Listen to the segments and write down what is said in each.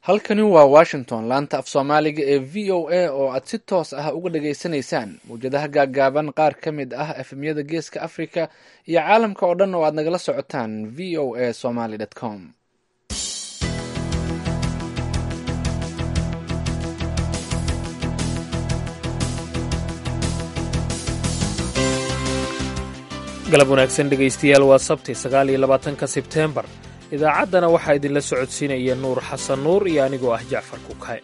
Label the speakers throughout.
Speaker 1: halkani waa washington laanta af soomaaliga ee v o a oo aad si toos ah uga dhageysanaysaan mawjadaha gaaggaaban qaar ka mid ah efemyada geeska africa iyo caalamka oo dhan oo aad nagala socotaan v o a somaly com
Speaker 2: galab wanaagsan dhegaystayaal waa sabti sagaal iyo labaatanka sebteembar idaacaddana waxaa idinla socodsiinaya nuur xasan nuur iyo anigoo ah jacfar kukaye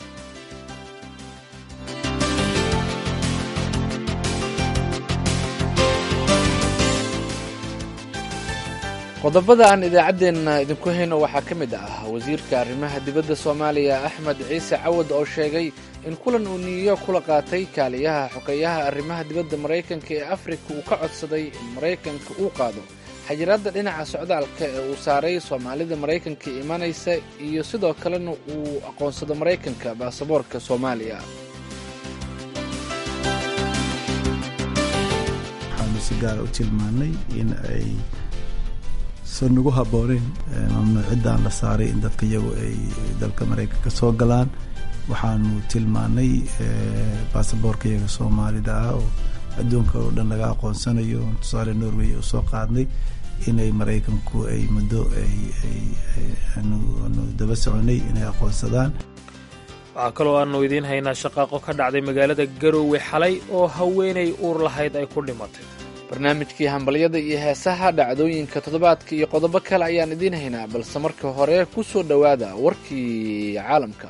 Speaker 1: qodobada aan idaacaddeenna idinku hayno waxaa ka mid ah wasiirka arrimaha dibadda soomaaliya axmed ciise cawad oo sheegay in kulan uu niiyo kula qaatay kaaliyaha xogeeyaha arrimaha dibadda maraykanka ee afrika uu ka codsaday in maraykanka uu qaado xajiraadda dhinaca socdaalka ee uu saaray soomaalida maraykanka imanaysa iyo sidoo kalena uu aqoonsado maraykanka baasaboorka soomaaliya
Speaker 3: waxaanu si gaara u tilmaannay in ay san nagu habbooneyn mamnuuciddan la saaray in dadka iyagu ay dalka maraykanka soo galaan waxaanu tilmaannay baasaboorka iyaga soomaalida ah oo adduunka oo dhan laga aqoonsanayo tusaale norway u soo qaadnay inay maraykanku ay muddo aanu daba soconay inay aqoonsadaan
Speaker 2: waxaa kaloo aanu idiin haynaa shaqaaqo ka dhacday magaalada garoowe xalay oo haweenay uur lahayd ay ku dhimatay
Speaker 1: barnaamijkii hambalyada iyo heesaha dhacdooyinka toddobaadka iyo qodobo kale ayaan idiin haynaa balse marka hore ku soo dhowaada warkii caalamka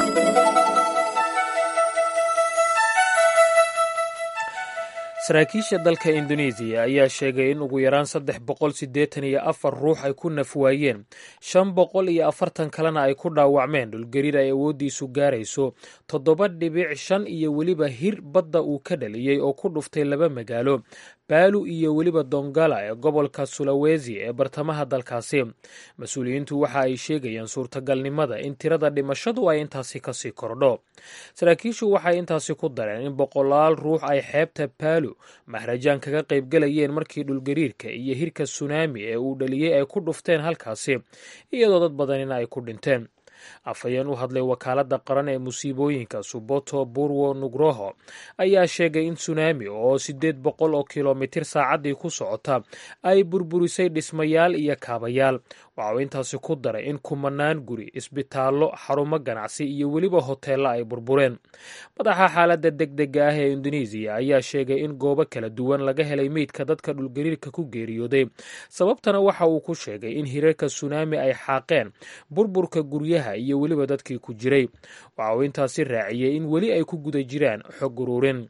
Speaker 2: saraakiisha dalka indonesiya ayaa sheegay in ugu yaraan saddex boqol siddeetan iyo afar ruux ay ku nafwaayeen shan boqol iyo afartan kalena ay ku dhaawacmeen dhulgariir ay awooddiisu gaarayso toddoba dhibic shan iyo weliba hir badda uu ka dhaliyey oo ku dhuftay laba magaalo baalu iyo weliba dongala ee gobolka sulawesi ee bartamaha dalkaasi mas-uuliyiintu waxa ay sheegayaan suurtagalnimada in tirada dhimashadu ay intaasi kasii kordho saraakiishu waxay intaasi ku dareen in boqolaal ruux ay xeebta baalu mahrajaan kaga qaybgalayeen markii dhulgariirka iyo hirka sunaami ee uu dhaliyey ay ku dhufteen halkaasi iyadoo dad badanina ay ku dhinteen afhayeen u hadlay wakaaladda qaran ee musiibooyinka suboto burwo nugroho ayaa sheegay in sunaami oo siddeed boqol oo kilomitir saacaddii ku socota ay burburisay dhismayaal iyo kaabayaal waxa uu intaasi ku daray in kumanaan guri isbitaallo xarumo ganacsi iyo weliba hoteella ay burbureen madaxa xaaladda degdega ah ee indonesiya ayaa sheegay in goobo kala duwan laga helay meydka dadka dhulgariirka ku geeriyooday sababtana waxa uu ku sheegay in hirarka sunaami ay xaaqeen burburka guryaha iyo weliba dadkii ku jiray waxa uu intaasi raaciyey in weli ay ku guda jiraan xog ururin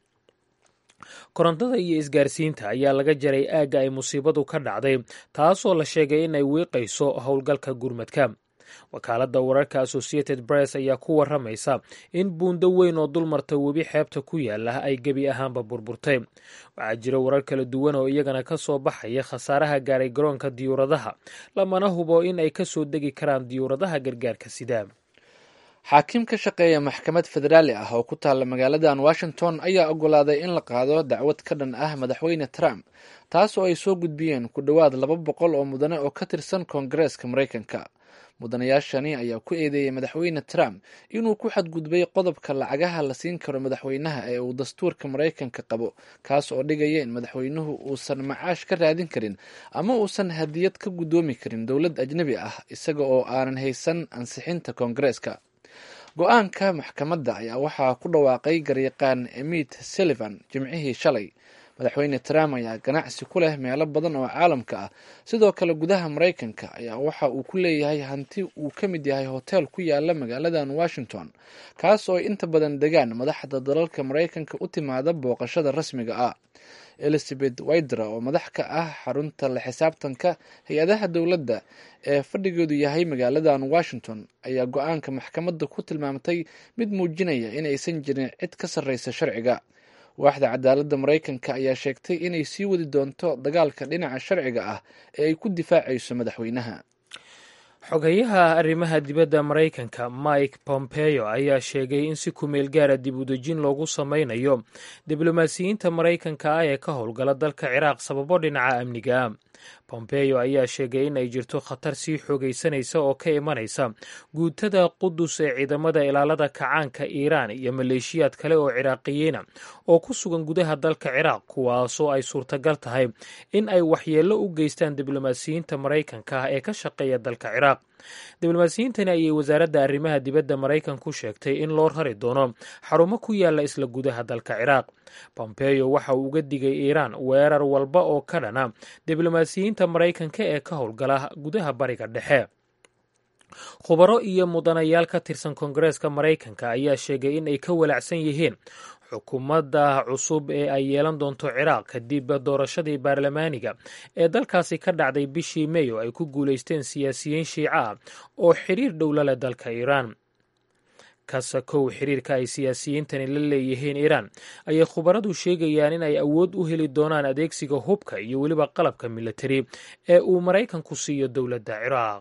Speaker 2: korontada iyo isgaarsiinta ayaa laga jaray aagga ay musiibadu ka dhacday taasoo la sheegay in ay wiiqayso howlgalka gurmadka wakaaladda wararka associated press ayaa ku waramaysa in buundo weyn oo dulmarta webi xeebta ku yaala ay gebi ahaanba burburtay waxaa jira warar kala duwan oo iyagana ka soo baxaya khasaaraha gaaray garoonka diyuuradaha lamana hubo in ay ka soo degi karaan diyuuradaha gargaarka sidaa
Speaker 1: xaakim ka shaqeeya maxkamad federaali ah oo ku taalla magaaladan washington ayaa oggolaaday in la qaado dacwad ka dhan ah madaxweyne trump taas oo ay soo gudbiyeen ku dhowaad laba boqol oo mudane oo ka tirsan koongareeska maraykanka mudanayaashani ayaa ku eedeeyey madaxweyne trump inuu ku xadgudbay qodobka lacagaha la siin karo madaxweynaha ee uu dastuurka maraykanka qabo kaas oo dhigaya in madaxweynuhu uusan macaash ka raadin karin ama uusan hadiyad ka guddoomi karin dowlad ajnebi ah isaga oo aanan haysan ansixinta koongareeska go-aanka maxkamadda ayaa waxaa ku dhawaaqay garyaqaan emit sullivan jimcihii shalay madaxweyne trump ayaa ganacsi ku leh meelo badan oo caalamka ah sidoo kale gudaha maraykanka ayaa waxa uu ku leeyahay hanti uu ka mid yahay hotel ku yaala magaaladan washington kaas oo ay inta badan degaan madaxda dalalka maraykanka u timaada booqashada rasmiga ah elizabeth widra oo madax ka ah xarunta la xisaabtanka hay-adaha dowladda ee fadhigeedu yahay magaaladan washington ayaa go-aanka maxkamadda ku tilmaamtay mid muujinaya inaysan jirin cid ka sarreysa sharciga waaxda cadaaladda maraykanka ayaa sheegtay inay sii wadi doonto dagaalka dhinaca sharciga ah ee ay ku difaacayso madaxweynaha
Speaker 2: xogeyaha arrimaha dibadda maraykanka mike pompeo ayaa sheegay in si kumeel gaara dib u dejin loogu sameynayo diblomaasiyiinta maraykanka ah ee ka howlgala dalka ciraaq sababo dhinaca amniga bombeyo ayaa sheegay in ay jirto khatar sii xoogaysanaysa oo ka imanaysa guutada qudus ee ciidamada ilaalada kacaanka iiraan iyo maleeshiyaad kale oo ciraaqiyiina oo ku sugan gudaha dalka ciraaq kuwaasoo ay suurtagal tahay in ay waxyeello u geystaan diblomaasiyiinta maraykanka ah ee ka shaqeeya dalka ciraaq diblomaasiyiintani ayay wasaaradda arrimaha dibadda maraykanku sheegtay in loo rari doono xarumo ku yaala isla gudaha dalka ciraaq bombeyo waxa uu uga digay iiraan weerar walba oo ka dhana diblomaasiyiinta maraykanka ee ka howlgala gudaha bariga dhexe khubaro iyo mudanayaal ka tirsan koongareeska maraykanka ayaa sheegay in ay ka walacsan yihiin xukuumadda cusub ee ay yeelan doonto ciraaq kadib doorashadii baarlamaaniga ee dalkaasi ka dhacday bishii mey oo ay ku guulaysteen siyaasiyiin shiica ah oo xiriir dhowla leh dalka iiraan kasakow xiriirka ay siyaasiyiintani la leeyihiin iiraan ayay khubaradu sheegayaan in ay awood u heli doonaan adeegsiga hubka iyo weliba qalabka militari ee uu maraykanku siiyo dowladda ciraaq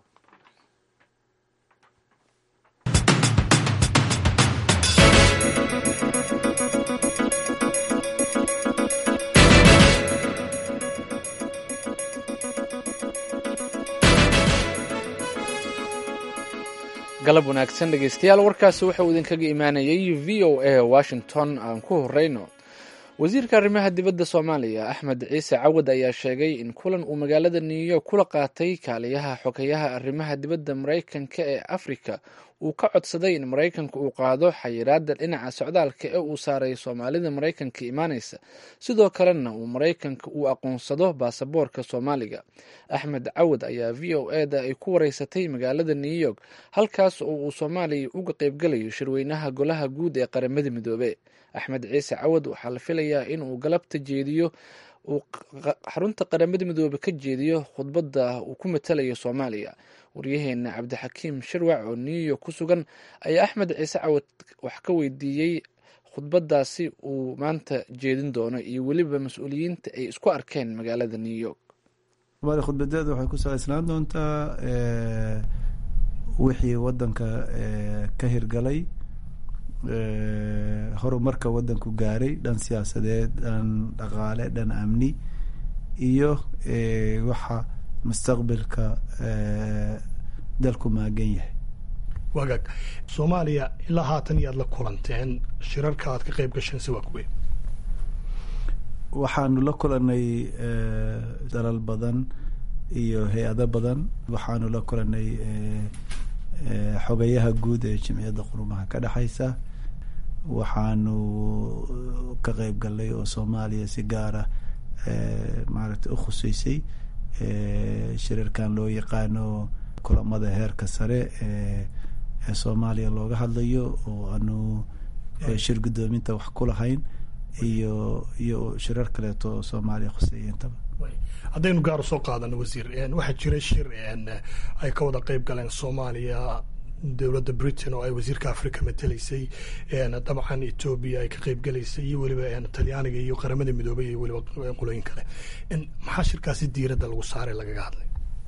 Speaker 1: galab wanaagsan dhegeystayaal warkaasi wuxuu idinkaga imaanayay v o a washington aan ku horeyno wasiirka arrimaha dibadda soomaaliya axmed ciise cawad ayaa sheegay in kulan uu magaalada new york kula qaatay kaaliyaha xogeyaha arrimaha dibadda maraykanka ee afrika uu ka codsaday in maraykanka uu qaado xayiraada dhinaca socdaalka ee uu saaray soomaalida maraykanka imaaneysa sidoo kalena uu maraykanka uu aqoonsado baasaboorka soomaaliga axmed cawad ayaa v o e da ay ku wareysatay magaalada new york halkaas oo uu soomaaliya uga qeybgalayo shirweynaha golaha guud ee qaramada midoobe axmed ciise cawad waxaa la filayaa in uu galabta jeediyo uu xarunta qaramada midoobe ka jeediyo khudbadda uu ku matalayo soomaaliya waryaheena cabdixakiim shirwac oo new york ku sugan ayaa axmed ciise cawad wax ka weydiiyey khudbadaasi uu maanta jeedin doono iyo weliba mas-uuliyiinta ay isku arkeen magaalada new york
Speaker 3: somaaliya khudbadeeda waxay ku salaysnaan doontaa wixii wadanka ka hirgalay horumarka wadanku gaaray dhan siyaasadeed dhan dhaqaale dhan amni iyo waxa mustaqbalka dalku maagan yahay
Speaker 4: wagaag soomaaliya ilaa haatan iyaad la kulanteen shirarka aad ka qayb gasheen si waa kuwe
Speaker 3: waxaanu la kulanay dalal badan iyo hay-ado badan waxaanu la kulanay xogayaha guud ee jimciyadda qurumaha ka dhexaysa waxaanu ka qeyb galnay oo soomaaliya si gaara maaragtay u khuseysay shirarkan loo yaqaano kulamada heerka sare ee soomaaliya looga hadlayo oo aanu shir guddoominta wax ku lahayn iyo iyo shirar kaleeto oo soomaaliya khuseeyentaba
Speaker 4: haddaynu gaar usoo qaadano wasiir waxaa jira shir ay ka wada qeyb galeen soomaaliya dowladda britain oo ay wasiirka africa mateleysay dabcan etoobiya ay ka qeyb galaysay iyo weliba talyaaniga iyo qaramada midoobay iyo weliba qolooyin kale maxaa shirkaasi diiradda lagu saaray lagaga hadlay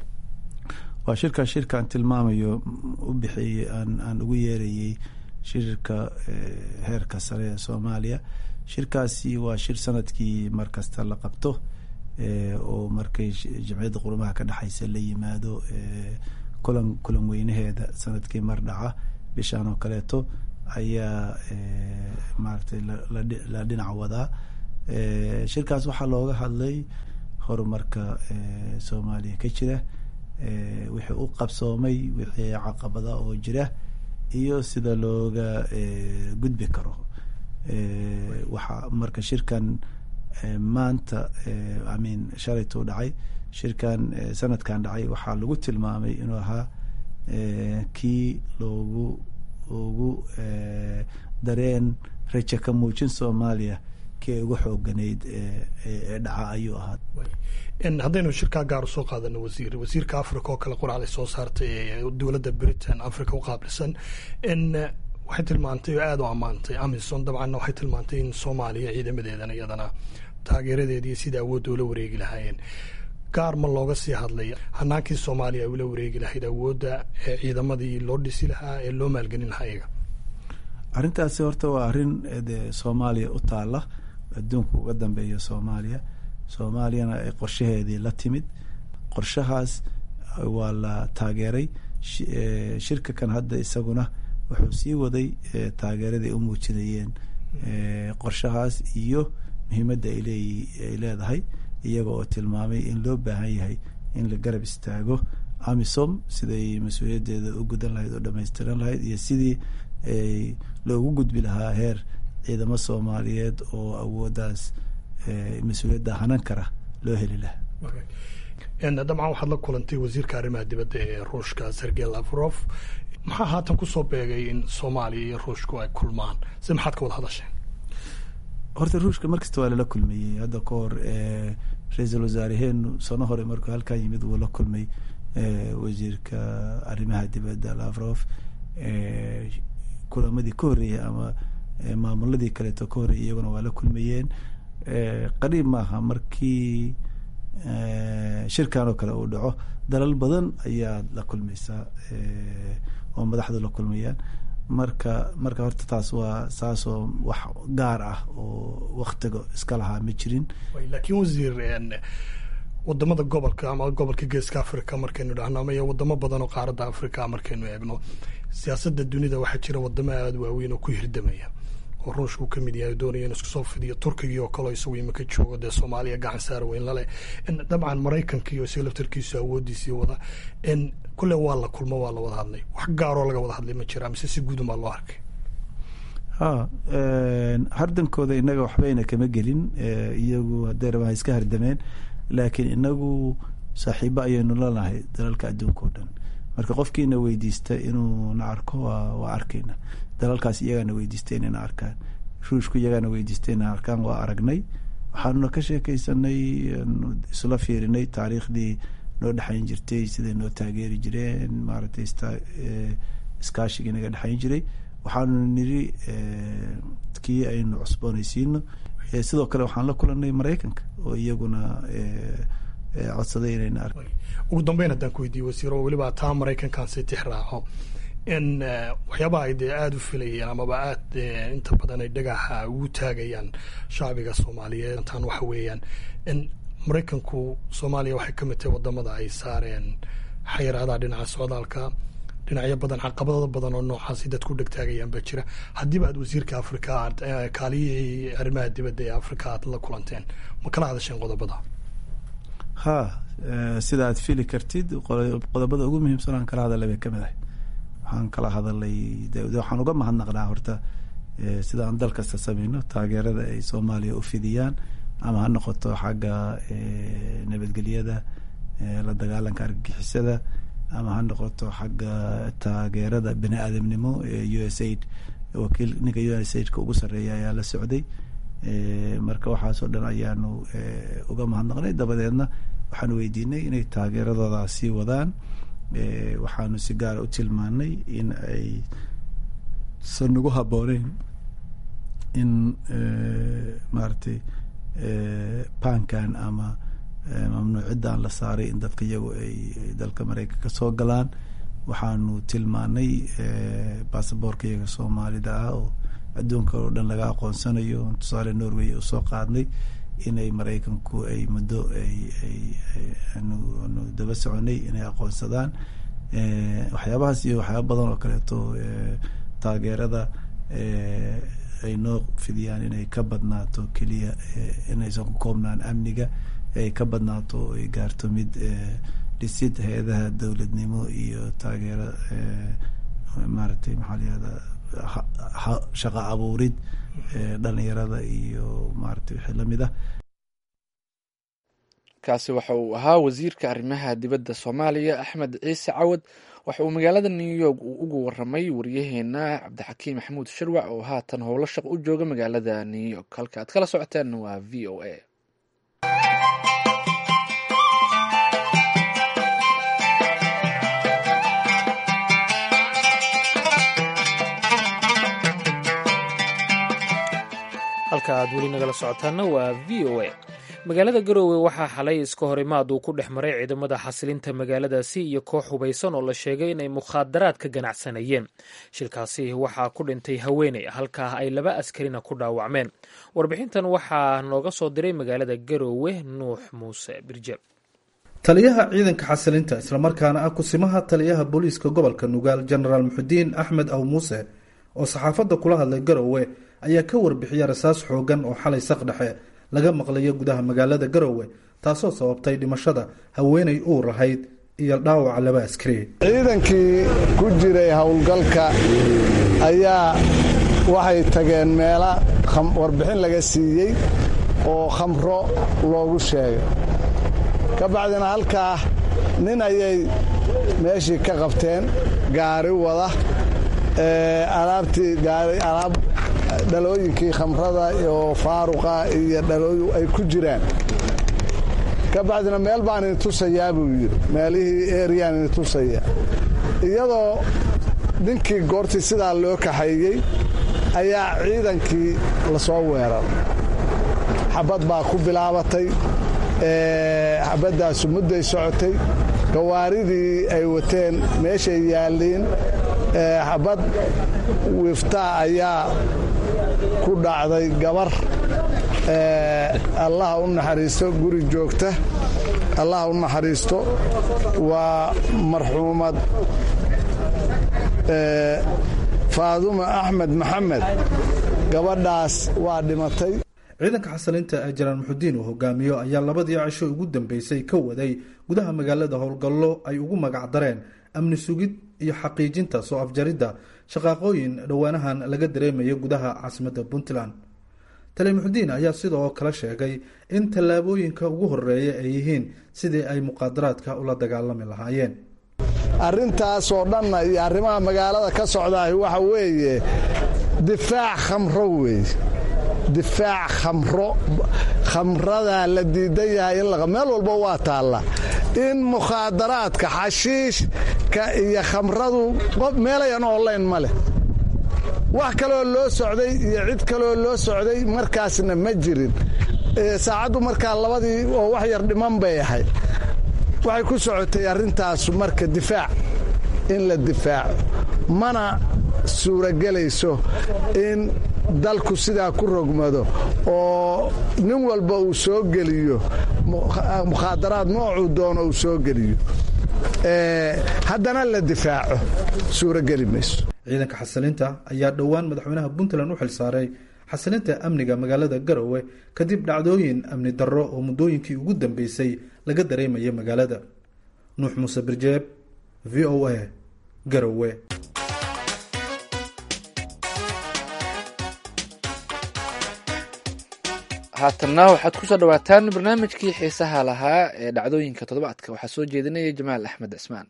Speaker 3: waa shirkaa shirkaan tilmaamayo u bixiyey aan aan ugu yeerayey shirka heerka sare ee soomaaliya shirkaasi waa shir sanadkii mar kasta la qabto oo markay jamciyadda qurumaha ka dhexaysa la yimaado kulan kulan weynaheeda sanadkii mar dhaca bishaan oo kaleeto ayaa maaragtay la dhinac wadaa shirkaas waxaa looga hadlay horumarka soomaaliya ka jira wixii u qabsoomay wixii caqabada oo jira iyo sida looga gudbi karo waxaa marka shirkan maanta amin shalaytuu dhacay shirkan sanadkan dhacay waxaa lagu tilmaamay inuu ahaa kii loogu ugu dareen raja ka muujin soomaaliya kii ay ugu xooganayd ee dhaca ayuu ahaa
Speaker 4: haddaynu shirkaa gaar usoo qaadano wasiir wasiirka africa oo kale quracday soo saartay dowladda britain africa u qaabilsan waxay tilmaantay oo aada u ammaantay amison dabcanna waxay tilmaantay in soomaaliya ciidamadeedana iyadana taageeradeediiyo sida awoodda ula wareegi lahaayeen gaar ma looga sii hadlay hanaankii soomaaliya ay ula wareegi lahayd awoodda ee ciidamadii loo dhisi lahaa ee loo maalgelin lahaa iyaga
Speaker 3: arrintaasi horta waa arrin de soomaaliya u taala adduunku uga dambeeya soomaaliya soomaaliyana ay qorshaheedii la timid qorshahaas waa la taageeray shirka kan hadda isaguna wuxuu sii waday taageeradii u muujinayeen qorshahaas iyo muhiimadda ay leedahay iyaga oo tilmaamay in loo baahan yahay in la garab istaago amisom siday mas-uuliyaddeeda u gudan lahayd oo dhamaystiran lahayd iyo sidii loogu gudbi lahaa heer ciidamo soomaaliyeed oo awooddaas mas-uuliyadda hanan kara loo heli lahaa
Speaker 4: dabcan waxaad la kulantay wasiirka arrimaha dibadda ee ruushka sergey lavrov maxaa haatan kusoo beegay in soomaaliya iyo ruushku ay kulmaan si maxaad ka wada hadasheen
Speaker 3: horta ruushka markasta waa lala kulmayey hadda ka hor ra-iisul wasaareheenu sano hore markuu halkaa yimid wuu la kulmay wasiirka arrimaha dibadda lavrov kulamadii ka horreeyey ama maamuladii kaleeto ka horreeyey iyaguna waa la kulmayeen qariib maaha markii shirkan oo kale uu dhaco dalal badan ayaad la kulmaysaa oo madaxdu la kulmayaan marka marka horta taas waa saasoo wax gaar ah oo waktiga iska lahaa ma jirin
Speaker 4: laakiin wasiir wadamada gobolka ama gobolka geeska africa markaynu dhahno ama iyo wadamo badan oo qaaradda africa markaynu eegno siyaasadda dunida waxaa jira wadamo aada waaweyn oo ku hirdamaya oo ruushku ka mid yahay doonaya in isku soo fidiyo turkigii oo kaleo isagu imika joogo dee soomaaliya gacan saar weyn laleh dabcan maraykankii oo isaga laftarkiisu awoodiisii wada kule waa la kulmo waa la wada hadlay wax gaaroo laga wada hadlay ma jira mise si guudun baa loo arkay
Speaker 3: ha hardankooda inaga waxbayna kama gelin iyagu hadday rabaan iska hardameen laakiin inagu saaxiibo ayaynu lanahay dalalka adduunka o dhan marka qofkiina weydiista inuu na arko waa arkayna dalalkaas iyagaana weydiista inayna arkaan ruushku iyagaana weydiista inay arkaan waa aragnay waxaanuna ka sheekeysanay isla fiirinay taariikhdii noo dhexayn jirtay siday noo taageeri jireen maaragtay iskaashigii naga dhexayn jiray waxaanu niri kii aynu cusboonaysiino sidoo kale waxaan la kulanay maraykanka oo iyaguna codsaday inayna ark
Speaker 4: ugu dambeyn haddaan ku weydiiye wasiiro weliba taa maraykankan si tix raaco in waxyaabaha ay dee aada u filayeen amaba aad inta badan ay dhagaxa ugu taagayaan shacbiga soomaaliyeed tan waxa weeyaan in maraykanku soomaaliya waxay ka mid tahay wadamada ay saareen xayiraadaha dhinaca socdaalka dhinacyo badan caqabado badan oo noocaasi dadku dhegtaagayaan baa jira haddiiba aad wasiirka africa aad kaaliyihii arrimaha dibadda ee africa aad la kulanteen ma kala hadasheen qodobada
Speaker 3: ha sida aad fili kartid qodobada ugu muhiimsan aan kala hadalay bay kamid ahay waxaan kala hadalay waxaan uga mahadnaqnaa horta sida aan dal kasta sameyno taageerada ay soomaaliya u fidiyaan ama ha noqoto xagga nabadgelyada la dagaalanka argagixisada ama ha noqoto xagga taageerada bini aadamnimo ee u s aid wakiil ninka u s aidka ugu sarreeya ayaa la socday marka waxaasoo dhan ayaanu uga mahadnaqnay dabadeedna waxaanu weydiinay inay taageeradooda sii wadaan waxaanu si gaara u tilmaanay in ay san nagu habooneyn in maaragtay bankan ama mamnuuciddan la saaray in dadka iyagu ay dalka maraykanka soo galaan waxaanu tilmaanay basaboorka iyaga soomaalida ah oo adduunka oo dhan laga aqoonsanayo tusaale norway u soo qaadnay inay maraykanku ay muddo ayanu daba soconay inay aqoonsadaan waxyaabahaas iyo waxyaaba badan oo kaleeto taageerada ay noo fidiyaan inay ka badnaato keliya inaysan ku koobnaan amniga ay ka badnaato oo ay gaarto mid dhisid hay-adaha dowladnimo iyo taageero maaragtay maxaa layihahdaa shaqa abuurid dhalinyarada iyo maaragtay wixii lamid ah
Speaker 1: kaasi waxa uu ahaa wasiirka arrimaha dibadda soomaaliya axmed ciise cawad waxa uu magaalada new york uu ugu waramay waryaheena cabdixakiim maxamuud shirwac oo haatan howlo shaq u jooga magaalada new york halka aad kala socoteen waa v o a
Speaker 2: halka aad weli nagala socotaanna waa v o a magaalada garoowe waxaa xalay iska hor imaad uu ku dhex maray ciidamada xasilinta magaaladaasi iyo koox hubaysan oo la sheegay inay mukhaadaraad ka ganacsanayeen shilkaasi waxaa ku dhintay haweeney halkaa ay laba askarina ku dhaawacmeen warbixintan waxaa nooga soo diray magaalada garoowe nuux muuse birje
Speaker 3: taliyaha ciidanka xasilinta islamarkaana ah kusimaha taliyaha booliiska gobolka nugaal jenaraal muxudiin axmed aw muuse oo saxaafadda kula hadlay garowe ayaa ka warbixiya rasaas xoogan oo xalay saqdhexe laga maqlayo gudaha magaalada garowe taasoo sababtay dhimashada haweenay uur ahayd iyo dhaawaca laba askari
Speaker 5: ciidankii ku jiray howlgalka ayaa waxay tageen meela warbixin laga siiyey oo khamro loogu sheegay ka bacdina halkaa nin ayay meeshii ka qabteen gaari wada alaabtii gaari alaab dhalooyinkii khamrada oo faaruqa iyo dhalooyin ay ku jiraan ka bacdina meel baan ini tusayaa buu yidhi meelihii eriyaan ini tusaya iyadoo ninkii goortii sidaa loo kaxeeyey ayaa ciidankii la soo weeraray xabad baa ku bilaabatay xabaddaasu mudday socotay gawaaridii ay wateen meeshay yaalliin xabad wiftaa ayaa ku dhacday gabar allaha u naxariisto guri joogta allaha u naxariisto waa marxuumad faadumo axmed maxamed gabadhaas waa dhimatay
Speaker 3: ciidanka xasilinta ee janaan muxudiin uu hogaamiyo ayaa labadii cisho ugu dambeysay ka waday gudaha magaalada howlgallo ay ugu magac dareen amni sugid iyo xaqiijinta soo afjaridda shaqaaqooyin dhowaanahan laga dareemayo gudaha caasimadda puntland tali muxudiin ayaa sidoo kale sheegay in tallaabooyinka ugu horeeya ay yihiin sidii ay muqaadaraadka ula dagaalami lahaayeen
Speaker 5: arrintaasoo dhanna iyo arrimaha magaalada ka socdaah waxa weeye difaac khamro weeye difaac khamro khamradaa la diidan yahay in meel walba waa taalla in mukhaadaraadka xashiishka iyo khamradu meelayan online ma leh wax kaloo loo socday iyo cid kaloo loo socday markaasna ma jirin saacaddu markaa labadii oo wax yar dhiman bay ahayd waxay ku socotay arrintaasu marka difaac in la difaaco mana suuragelayso in dalku sidaa ku rogmado oo nin walba uu soo geliyo mukhaadaraad noocuu doono uu soo geliyo haddana la difaaco suurageli mayso
Speaker 3: ciidanka xasilinta ayaa dhowaan madaxweynaha puntland u xilsaaray xasilinta amniga magaalada garowe kadib dhacdooyin amni darro oo muddooyinkii ugu dambeysay laga dareemaya magaalada nuux muuse birjeeb v o a garowe
Speaker 1: haatanna waxaad kusoo dhawaataan barnaamijkii xiisaha lahaa ee dhacdooyinka toddobaadka waxaa soo jeedinaya jamaal axmed cismaan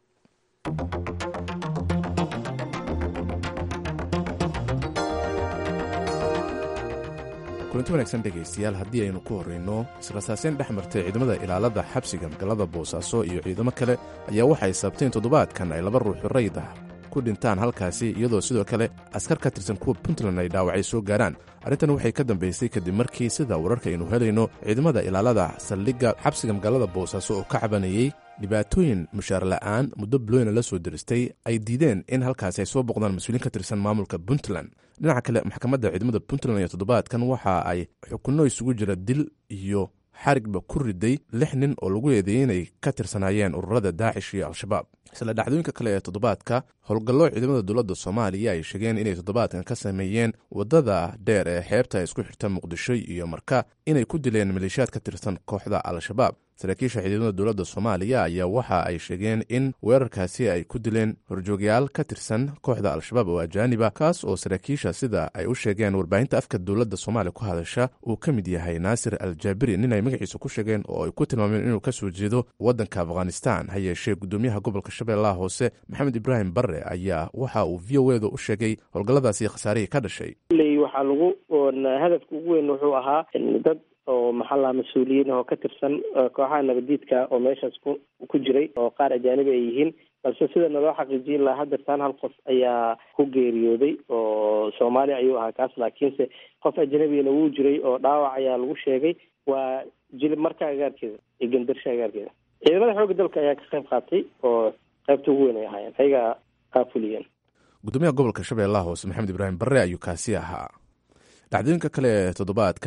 Speaker 6: kulanti wanaagsan dhegaystayaal haddii aynu ku horrayno israsaaseyn dhex martay ciidamada ilaalada xabsiga magaalada boosaaso iyo ciidamo kale ayaa waxay sabteen toddobaadkan ay laba ruuxu rayd ah ku dhintaan halkaasi iyadoo sidoo kale askar ka tirsan kuwa puntland ay dhaawacay soo gaaraan arrintan waxay ka dambaysay kadib markii sida wararka aynu helayno ciidamada ilaalada saldhigga xabsiga magaalada boosaaso oo ka cabanayey dhibaatooyin mushaar la'aan muddo bilooyna la soo diristay ay diideen in halkaasi ay soo boqdaan mas-uuliin ka tirsan maamulka puntland dhinaca kale maxkamadda ciidamada puntland iyo toddobaadkan waxa ay xukunno isugu jira dil iyo xarigba ku riday lix nin oo lagu eedeeyey inay ka tirsanaayeen ururada daacish iyo al-shabaab isla dhacdooyinka kale ee toddobaadka howlgallo ciidamada dowladda soomaaliya ay sheegeen inay toddobaadkan ka sameeyeen waddada dheer ee xeebta isku xirta muqdisho iyo marka inay ku dileen maleeshiyaad ka tirsan kooxda al-shabaab saraakiisha ciidamada dowladda soomaaliya ayaa waxa ay sheegeen in weerarkaasi ay ku dileen horjoogyaal ka tirsan kooxda al-shabaab oo ajaaniba kaas oo saraakiisha sida ay u sheegeen warbaahinta afka dowladda soomaaliya ku hadasha uu ka mid yahay naasir al jaabiri nin ay magaciisa ku sheegeen oo ay ku tilmaameen inuu ka soo jeedo waddanka afghanistan ha yeeshee gudoomiyaha gobolka shabeellaha hoose maxamed ibraahim barre ayaa waxa uu v o edu u sheegay howlgalladaasi khasaarihii ka dhashay
Speaker 7: waxaa lagu hadafka ugu weyn wuxuu ahaa dad oo maxaa lahaa mas-uuliyiin oo ka tirsan kooxaha nabadiidka oo meeshaas ku ku jiray oo qaar ajaanibi ay yihiin balse sida naloo xaqiijin lahaa hadeertaan hal qof ayaa ku geeriyooday oo soomaaliya ayuu ahaa kaas laakiinse qof ajnabigana wuu jiray oo dhaawac ayaa lagu sheegay waa jilib marka agaarkeeda iyo gendarsha agaarkeeda ciidamada xoogga dalka ayaa ka qayb qaatay oo qaybta ugu weyn ay ahaayeen ayagaa qaafuliyeen
Speaker 6: gudoomiyaha gobolka shabeellaha hoose maxamed ibraahim barre ayuu kaasi ahaa dhacdooyinka kale ee toddobaadkan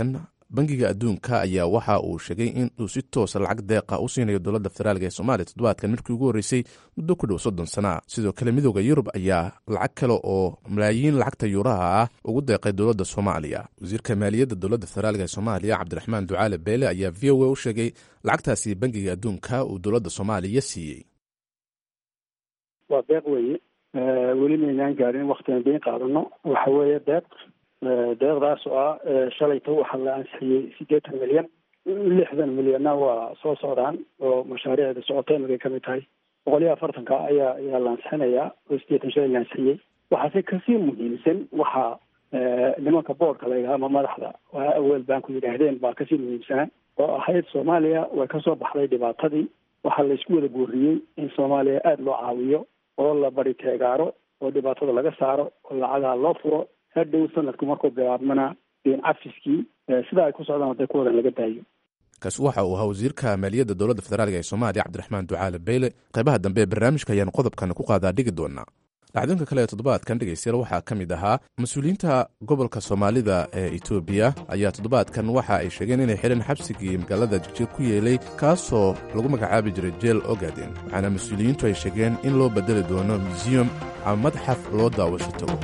Speaker 6: bangiga adduunka ayaa waxa uu sheegay in uu si toosa lacag deeqa u siinayo dowladda federaalk ee soomaaliya toddobaadkan markii ugu horreysay muddo ku dhow soddon sana sidoo kale midooda yurub ayaa lacag kale oo malaayiin lacagta yuuraha ah ugu deeqay dowladda soomaaliya wasiirka maaliyadda dowladda federaalk ee soomaaliya cabdiraxmaan ducaale beele ayaa v o a u sheegay lacagtaasi bangiga adduunka uu dowladda soomaaliya siiyey
Speaker 8: waa deeq weeye weli maynaan gaarin waktigan dayn qaadano waxa weeye deeq deeqdaas oo ah shalayta waxaa la ansixiyey siddeetan milyan lixdan milyanna waa soo socdaan oo mashaariicda socota imikay kamid tahay boqol iyo afartanka ayaa ayaa la ansixinayaa oo siddeetan shalay la ansixiyey waxaase kasii muhiimsan waxaa nimanka boordka la yidhaha ama madaxda aweel banku yidhaahdeen baa kasii muhiimsanaa oo ahayd soomaaliya way kasoo baxday dhibaatadii waxaa laysku wada guuriyey in soomaaliya aada loo caawiyo oo la bari teegaaro oo dhibaatada laga saaro oo lacagaha loo furo hadhow sanadku markuu bilaabmana deen cafiskii sida ay ku socdaan waday ku wadan laga daayo
Speaker 6: kaasi waxa uu ahaa wasiirka maaliyadda dowladda federaalk ee soomaaliya cabdiraxmaan ducaale beyle qaybaha dambe ee barnaamijka ayaanu qodobkan ku qaadaa dhigi doonaa dhacdooyinka kale ee toddobaadkan dhegeystayaal waxaa ka mid ahaa mas-uuliyiinta gobolka soomaalida ee etoobiya ayaa toddobaadkan waxa ay sheegeen inay xidhan xabsigii magaalada jigjir ku yeelay kaasoo lagu magacaabi jiray jeel ogaden waxaana mas-uuliyiintu ay sheegeen in loo bedeli doono museum ama madxaf loo daawasho tago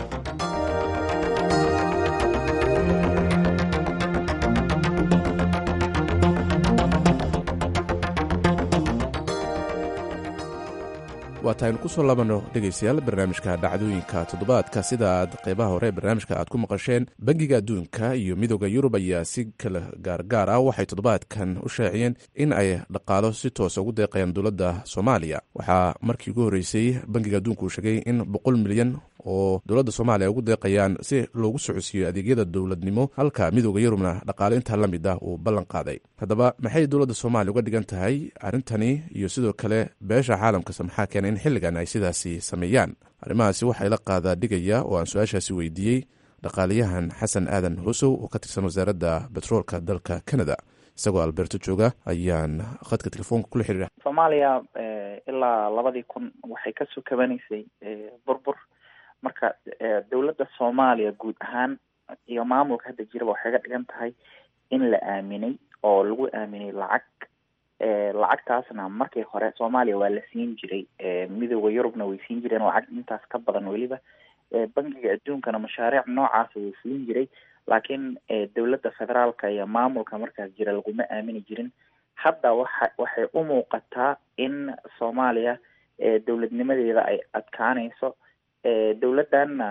Speaker 6: waa taaynu ku soo labanno dhegaystayaal barnaamijka dhacdooyinka toddobaadka sida aad qaybaha hore barnaamijka aad ku maqasheen bangiga adduunka iyo midooda yurub ayaa si kala gaargaar ah waxay toddobaadkan u shaaciyeen in ay dhaqaalo si toosa ugu deeqayaan dowladda soomaaliya waxaa markii ugu horreysay bangiga adduunka uu sheegay in boqol milyan oo dowladda soomaaliya ugu deeqayaan si loogu socodsiiyo adeegyada dowladnimo halka midooda yurubna dhaqaale intaa la mid ah uu ballan qaaday haddaba maxay dowladda soomaaliya uga dhigan tahay arrintani iyo sidoo kale beesha caalamkase maxaa keenay in xilligan ay sidaasi sameeyaan arrimahaasi waxaa ila qaadaa dhigaya oo aan su-aashaasi weydiiyey dhaqaaliyahan xasan aadan husow oo ka tirsan wasaaradda betroolka dalka canada isagoo alberto jooga ayaan khadka telefoonka kula xiriira
Speaker 9: soomaaliya ilaa labadii kun waxay kasoo kabanaysay burbur marka dowladda soomaaliya guud ahaan iyo maamulka hadda jiraba waxay ga dhigan tahay in la aaminay oo lagu aaminay lacag lacagtaasna markii hore soomaaliya waa la siin jiray midooda yurubna way siin jireen lacag intaas ka badan weliba bangiga adduunkana mashaariic noocaasa wuu fulin jiray laakiin dowladda federaalka iyo maamulka markaas jira laguma aamini jirin hadda waxa waxay u muuqataa in soomaaliya dowladnimadeeda ay adkaanayso dowladdanna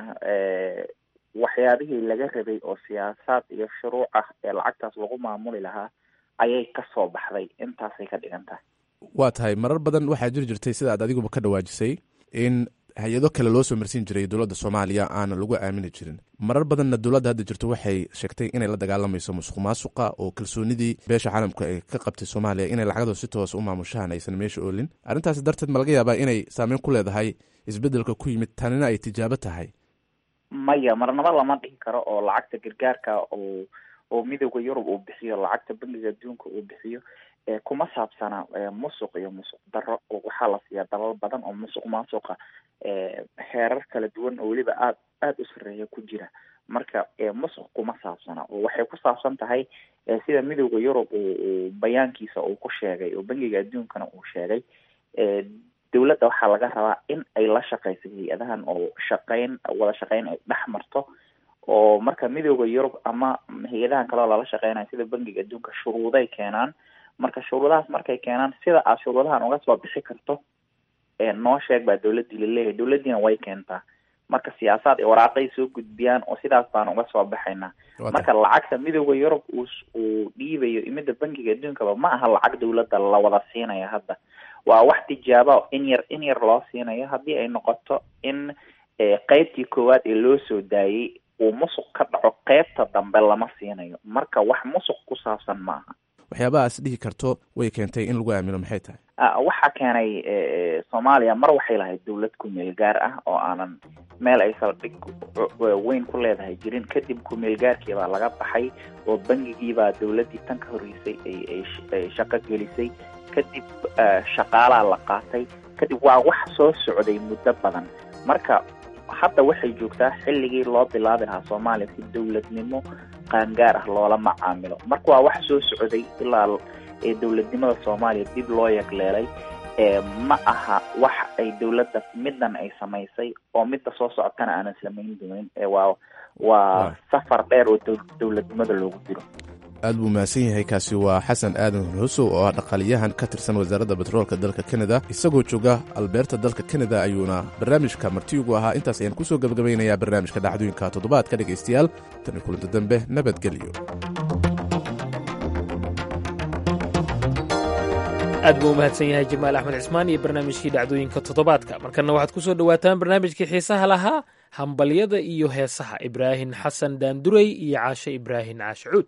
Speaker 9: waxyaabihii laga rabay oo siyaasaad iyo shuruuc ah ee lacagtaas lagu maamuli lahaa ayay kasoo baxday intaasay ka dhigan tahay
Speaker 6: waa tahay marar badan waxaa jiri jirtay sida aad adiguba ka dhawaajisay in hay-ado kale loo soo marsiin jiray dowladda soomaaliya aana lagu aamini jirin marar badanna dowladda hadda jirto waxay sheegtay inay la dagaalamayso musuq maasuqa oo kalsoonidii beesha caalamka ay ka qabtay soomaaliya inay lacagdo si toos u maamushaan aysan meesha oolin arrintaasi darteed ma laga yaabaa inay saameyn ku leedahay isbeddelka ku yimid tanina ay tijaabo tahay
Speaker 9: maya marnaba lama dhihi karo oo lacagta gargaarka oo oo midooda yurub uu bixiyo lacagta bangiga adduunka uu bixiyo kuma saabsana musuq iyo musuq daro waxaa la siiyaa dalal badan oo musuq maasuqa heerar kala duwan oo weliba aad aada u sareeya ku jira marka musuq kuma saabsana oo waxay ku saabsan tahay sida midooda yurub uu bayaankiisa uu ku sheegay oo bangiga adduunkana uu sheegay dowladda waxaa laga rabaa in ay la shaqeyso hay-adahan oo shaqeyn wada shaqeyn ay dhex marto oo marka midooda yurub ama hay-adahan kaleo lala shaqeynayo sida bangiga adduunka shuruuday keenaan marka shuruudahaas markay keenaan sida aad shuruudahan uga soo bixi karto noo sheeg baa dowladdii laleeyahay dowladdiina way keentaa marka siyaasaad ay waraaqay soo gudbiyaan oo sidaas baan uga soo baxaynaa marka lacagta midooda yurub uu uu dhiibayo imida bangiga adduunkaba ma aha lacag dowladda la wada siinaya hadda waa wax tijaaba in yar in yar loo siinayo haddii ay noqoto in qeybtii koowaad ee loo soo daayey uu musuq ka dhaco qeybta dambe lama siinayo marka wax musuq ku saabsan ma aha
Speaker 6: waxyaabahaas dhihi karto way keentay in lagu aamino maxay tahay
Speaker 9: waxaa keenay soomaaliya mar waxay lahayd dowlad kumeel gaar ah oo aanan meel ay saldhig weyn ku leedahay jirin kadib kumeel gaarkii baa laga baxay oo bangigii baa dowladdii tan ka horreysay ay shaqo gelisay kadib shaqaalaa la qaatay kadib waa wax soo socday muddo badan marka hadda waxay joogtaa xilligii loo bilaabi lahaa soomaaliya si dowladnimo qaangaar ah loola macaamilo marka waa wax soo socday ilaa dowladnimada soomaaliya dib loo yagleelay ma aha wax ay dowladda middan ay samaysay oo midda soo socotana aanan samayn doonin waa waa safar dheer oo dowladnimada loogu jiro
Speaker 6: aad buu mahadsan yahay kaasi waa xasan aadan husow oo ah dhaqaaliyahan ka tirsan wasaaradda batroolka dalka kanada isagoo jooga albeerta dalka kanada ayuuna barnaamijka martiyugu ahaa intaas ayaan kusoo gebagabaynayaa barnaamijka dhacdooyinka toddobaadka dhegaystayaal tani kulanti dambe nabadgelyo
Speaker 2: aad buu u mahadsan yahay jamaal axmed cismaan iyo barnaamijkii dhacdooyinka toddobaadka markana waxaad ku soo dhowaataan barnaamijkii xiisaha lahaa hambalyada iyo heesaha ibraahin xasan daanduray iyo caashe ibraahin caashicuud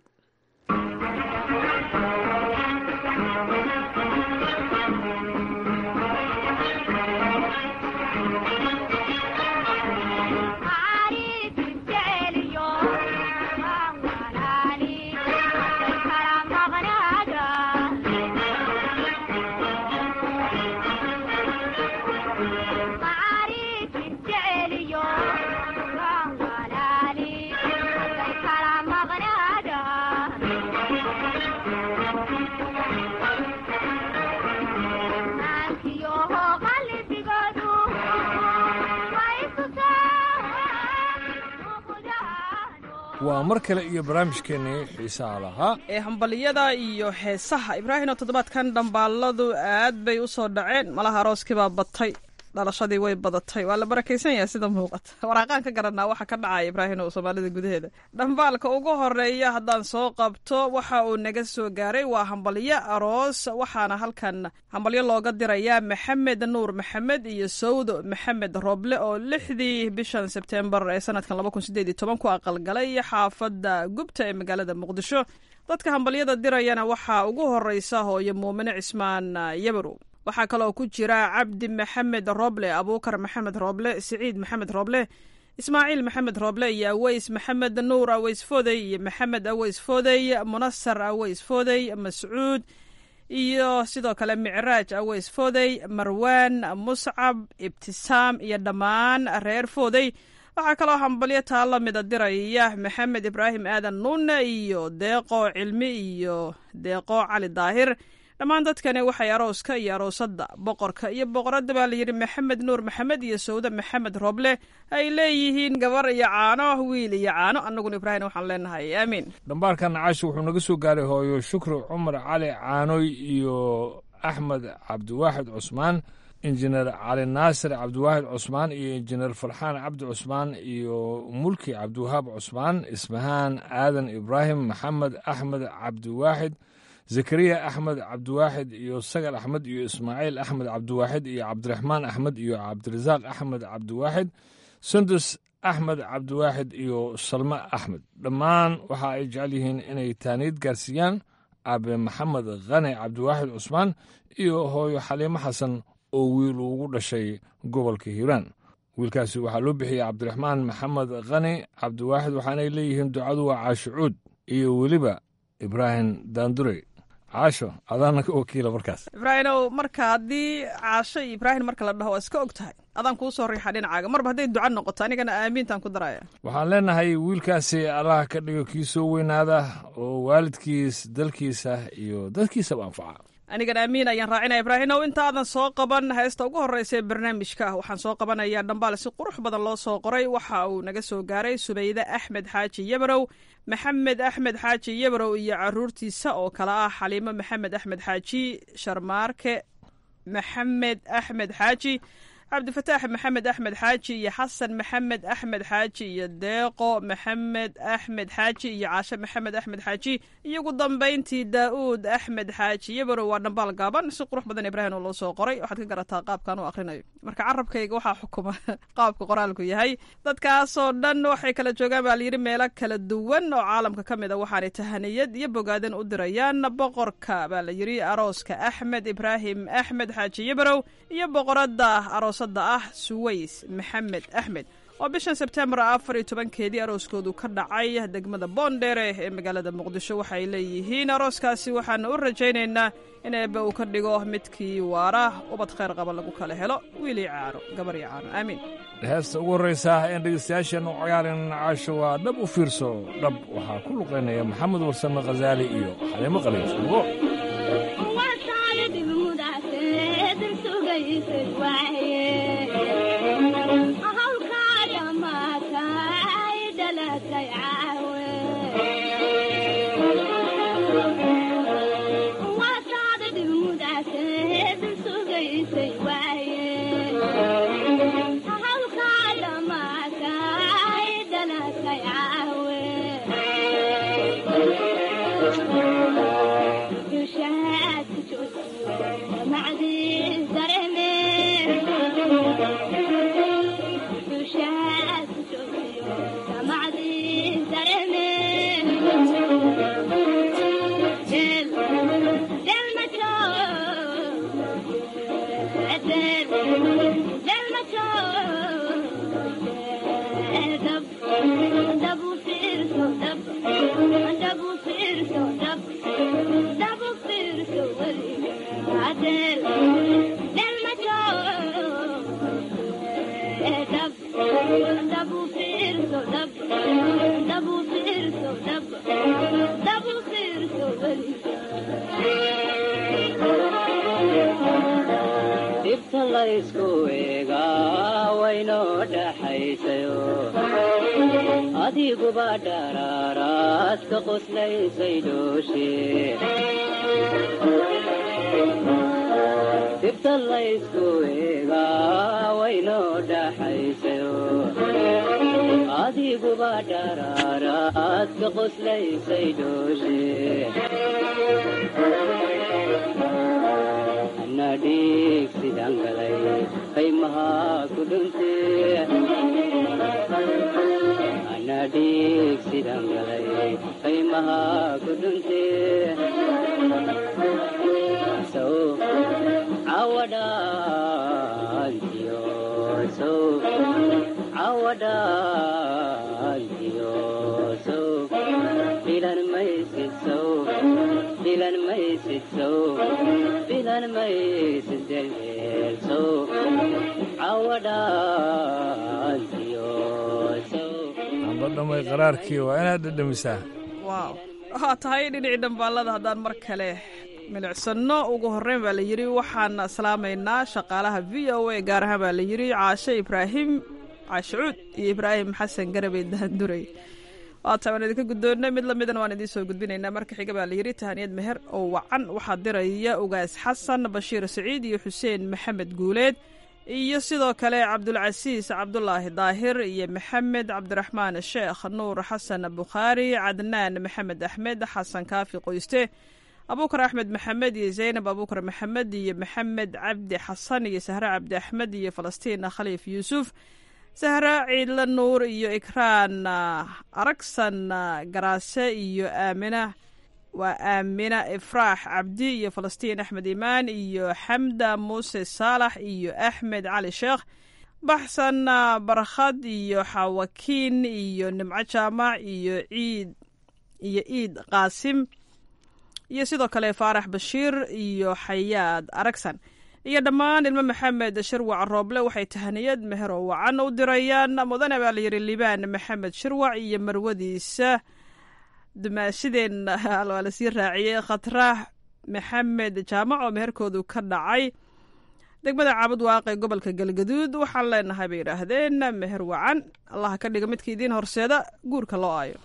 Speaker 10: waa mar kale iyo barnaamijkeennii xiisaha lahaa
Speaker 11: ee hambaliyada iyo heesaha ibraahim oo toddobaadkan dhambaaladu aad bay u soo dhaceen malaha arooskibaa batay dhalashadii way badatay waa la barakaysan yahay sida muuqata waraaqaan ka garanaa waxa ka dhacaya ibraahim oo soomaalida gudaheeda dhambaalka ugu horeeya haddaan soo qabto waxa uu naga soo gaaray waa hambalyo aroos waxaana halkan hambalyo looga dirayaa maxamed nuur maxamed iyo sawdo maxamed rooble oo lixdii bishan sebtembar ee sanadkan laba kun sideed iyo toban ku aqalgalay xaafadda gubta ee magaalada muqdisho dadka hambalyada dirayana waxaa ugu horeysa hooyo muumine cismaan yabarow waxaa kaloo ku jira cabdi maxamed roble abuukar maxamed roble siciid maxamed roble ismaaciil maxamed roble iyo aweys maxamed nuur aweys fodey iyo maxamed aweys fodey munasar aweys fodey mascuud iyo sidoo kale micraaj aweys fodey marwaan muscab ibtisaam iyo dhammaan reer fodey waxaa kaloo hambalyo taa la mida diraya maxamed ibraahim aadan nuune iyo deeqo cilmi iyo deeqo cali daahir dhammaan dadkani waxay arooska iyo aroosadda boqorka iyo boqoradda baa layidhi maxamed nuur maxamed iyo sawde maxamed roble ay leeyihiin gabar iyo caano wiil iyo caano annaguna ibraahim waxaan leenahay aamiin
Speaker 10: dhambaalkan caashi wuxuu naga soo gaaray hooyo shukri cumar cali caanoy iyo axmed cabdiwaaxid cusmaan injineer cali naasir cabdiwaaxid cusmaan iyo injineer farxaan cabdi cusmaan iyo mulki cabdiwahaab cusmaan ismahaan aadan ibraahim maxamed axmed cabdiwaaxid zakariya axmed cabdiwaaxid iyo sagal axmed iyo ismaaciil axmed cabdiwaaxid iyo cabdiraxmaan axmed iyo cabdirasaaq axmed cabdiwaaxid sundus axmed cabdiwaaxid iyo salme axmed dhammaan waxa ay jecel yihiin inay taaniid gaarsiiyaan aabe maxamed khane cabdiwaaxid cusmaan iyo hooyo xaliimo xasan oo wiil ugu dhashay gobolka hiiraan wiilkaasi waxaa loo bixiyey cabdiraxmaan maxamed khani cabdiwaaxid waxaanay leeyihiin ducadu waa caashicuud iyo weliba ibraahim daandure caasho adaana ka wakiila markaas
Speaker 11: ibraahimow marka haddii caasho iyo ibraahim marka la dhaho waa iska og tahay adaan kuu soo riixa dhinacaaga marba hadday duca noqoto anigana aamiintaan ku daraya
Speaker 10: waxaan leenahay wiilkaasi allah ka dhigo kii soo weynaada oo waalidkiis dalkiisa iyo dadkiisaba anfaca
Speaker 11: anigan aamiin ayaan raacinaya ibraahimow intaadan soo qaban heesta ugu horreysa ee barnaamijka ah waxaan soo qabanayaa dhambaal si qurux badan loo soo qoray waxa uu naga soo gaaray subayde axmed xaaji yabarow maxamed axmed xaaji yabarow iyo caruurtiisa oo kale ah xaliimo maxamed axmed xaaji sharmaarke maxamed axmed xaaji cabdifataax maxamed axmed xaaji iyo xasan maxamed axmed xaaji iyo deeqo maxamed axmed xaaji iyo caashe maxamed axmed xaaji iyo ugu dambayntii daa'uud axmed xaaji yabarow waa dhambaal gaaban si qurux badan ibraahim oo loo soo qoray waxaad ka garataa qaabkan u akhrinayo marka carabkayga waxaa xukuma qaabka qoraalku yahay dadkaasoo dhan waxay kala joogaan baa layidhi meelo kala duwan oo caalamka ka mid a waxaanay tahaniyad iyo bogaadan u dirayaan boqorka baa la yidhi arooska axmed ibraahim axmed xaaji yabarow iyo boqoradda aroos ah suways maxamed axmed oo bishan sebtembar afar iyo tobankeedii arooskoodu ka dhacay degmada boondheere ee magaalada muqdisho waxay leeyihiin arooskaasi waxaana u rajaynaynaa in eebbe uu ka dhigo midkii waara ubad khayr qaba lagu kala helo wiilii caano gabar iyo caano aamiin
Speaker 10: heesta ugu horraysa een dhegeystayaasheennu ciyaarin caasho waa dhab u fiirso dhab waxaa ku luqaynaya maxamed warsame khasaali iyo xaliimo qaliifsugo
Speaker 12: dhibta laysku eegaa waynoo dhaxaysayo adiguba dharaaraad ka qoslaysay dhooshe dhibta laysku eegaa waynoo dhaxaysayo adiguba dharaaraad ka qoslaysay dhooshe anadhiig sidaan galay qaymaha ku dhunte anadhiig sidaan galay qaymaha ku dhunte sow cawadhaantiyo sow cawadhaantiyo sow filan maysid sow filan maysid sow filan maysid delmeel sow cawadhaantiyo sow
Speaker 10: amba dhamay qaraarkii waa inaad dhedhamisaa
Speaker 11: waaw waxaa tahay dhinacii dhambaallada haddaan mar kale milicsanno ugu horreyn baa la yidhi waxaan salaamaynaa shaqaalaha v o a gaar ahaan baa la yidhi caashe ibraahim caashicuud iyo ibraahim xasan garabey daanduray waata waan idinka guddoonnay mid lamidana waan idiin soo gudbinaynaa marka xiga baa la yidhi tahaniyad meher oo wacan waxaa diraya ugaas xasan bashiir saciid iyo xuseen maxamed guuleed iyo sidoo kale cabdulcasiis cabdulaahi daahir iyo maxamed cabdiraxmaan sheekh nuur xasan bukhaari cadnaan maxamed axmed xasan kaafi qoyste abuukar axmed maxamed iyo zaynab abuukar maxamed iyo maxamed cabdi xasan iyo sahre cabdi axmed iyo falastiin khaliif yuusuf sahre ciidle nuur iyo ikraan aragsan garaase iyo aamina waa aamina ifraax cabdi iyo falastiin axmed imaan iyo xamda muuse saalax iyo axmed cali sheekh baxsan barkhad iyo xawakiin iyo nimco jaamac iyo ciid iyo ciid qaasim iyo sidoo kale faarax bashiir iyo xayaad aragsan iyo dhammaan ilmo maxamed shirwac rooble waxay tahaniyad mehero wacan u dirayaan mudane baa layidhi libaan maxamed shirwac iyo marwadiisa dumaashideen waa lasii raaciyey khatraax maxamed jaamac oo meherkoodu ka dhacay degmada caabud waaqe gobolka galgaduud waxaan leenahay bay yidhaahdeen meher wacan allaha ka dhiga midka idiin horseeda guurka loo aayo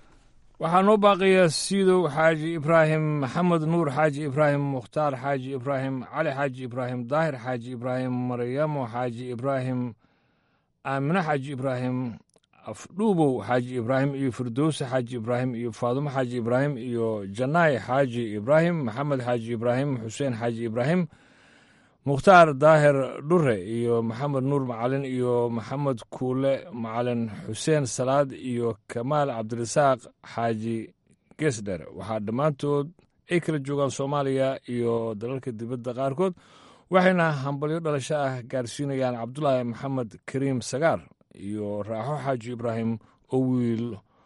Speaker 10: waxaa noo baaqaya siidow xaaji ibraahim maxamed nuur xaaji ibraahim mukhtaar xaaji ibraahim cali xaaji ibraahim daahir xaaji ibraahim maryamo xaaji ibraahim aamine xaaji ibraahim afdhuubow xaaji ibraahim iyo firdowse xaaji ibraahim iyo faadumo xaaji ibraahim iyo janaay xaaji ibraahim maxamed xaaji ibraahim xuseen xaaji ibraahim mukhtaar daahir dhure iyo maxamed nuur macalin iyo maxamed kuule macalin xuseen salaad iyo kamaal cabdirasaaq xaaji gesdher waxaa dhammaantood ay kala joogaan soomaaliya iyo dalalka dibadda qaarkood waxayna hambalyo dhalasho ah gaarsiinayaan cabdulaahi maxamed kariim sagaar iyo raaxo xaaji ibraahim oo wiil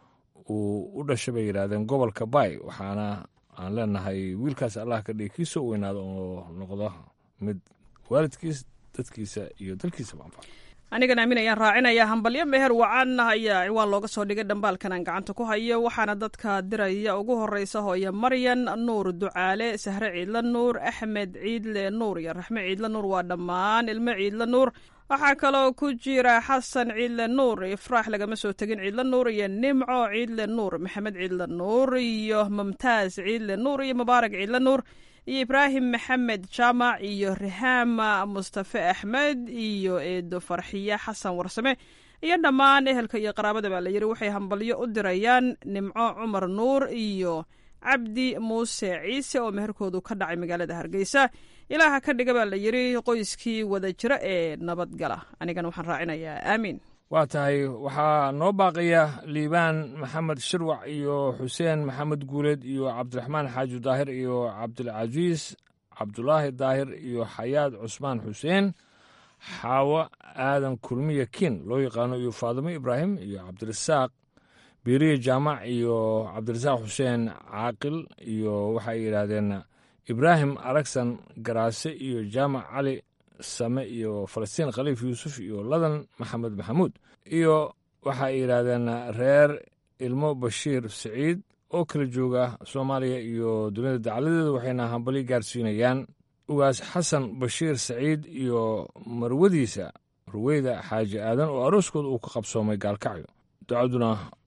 Speaker 10: uu u dhashay bay yidhaahdeen gobolka baay waxaana aan leenahay wiilkaas allah ka dhigi kiisa u weynaado oo noqdo mid waalidkiis dadkiisa iyo dalkiisaba anfaca
Speaker 11: anigan aamin ayaan raacinayaa hambalyo meher wacan ayaa ciwaan looga soo dhigay dhambaalkan aan gacanta ku hayo waxaana dadka diraya ugu horeysa hooye maryan nuur ducaale sahre ciidle nuur axmed ciidle nuur iyo raxme ciidle nuur waa dhammaan ilmo ciidle nuur waxaa kaloo ku jira xasan ciidle nuur ifraax lagama soo tegin ciidle nuur iyo nimco ciidle nuur maxamed ciidle nuur iyo mumtaaz ciidle nuur iyo mubaarak ciidle nuur iyo ibraahim maxamed jaamac iyo rihaama mustafe axmed iyo eedo farxiye xasan warsame iyo dhammaan ehelka iyo qaraabada baa la yidhi waxay hambalyo u dirayaan nimco cumar nuur iyo cabdi muuse ciise oo meherkoodu ka dhacay magaalada hargeysa ilaaha ka dhiga baa la yidhi qoyskii wada jira ee nabadgala anigana waxaan raacinayaa aamiin
Speaker 10: waa tahay waxaa noo baaqaya liibaan maxamed shirwac iyo xuseen maxamed guuleed iyo cabdiraxmaan xaaji daahir iyo cabdilcasiis cabdulaahi daahir iyo xayaad cusmaan xuseen xaawo aadan kulmiya kiin loo yaqaano iyo faadimo ibraahim iyo cabdirasaaq biiriye jaamac iyo cabdirasaaq xuseen caaqil iyo waxay yidhaahdeen ibraahim aragsan garaase iyo jaamac cali same iyo falastiin khaliif yuusuf iyo ladan maxamed maxamuud iyo waxay yidhaahdeen reer ilmo bashiir siciid oo kala jooga soomaaliya iyo dunida dacaladeeda waxayna hambali gaarsiinayaan ugaas xasan bashiir saciid iyo marwadiisa ruweyda xaaji aadan oo arooskooda uu ka qabsoomay gaalkacyo ducaduna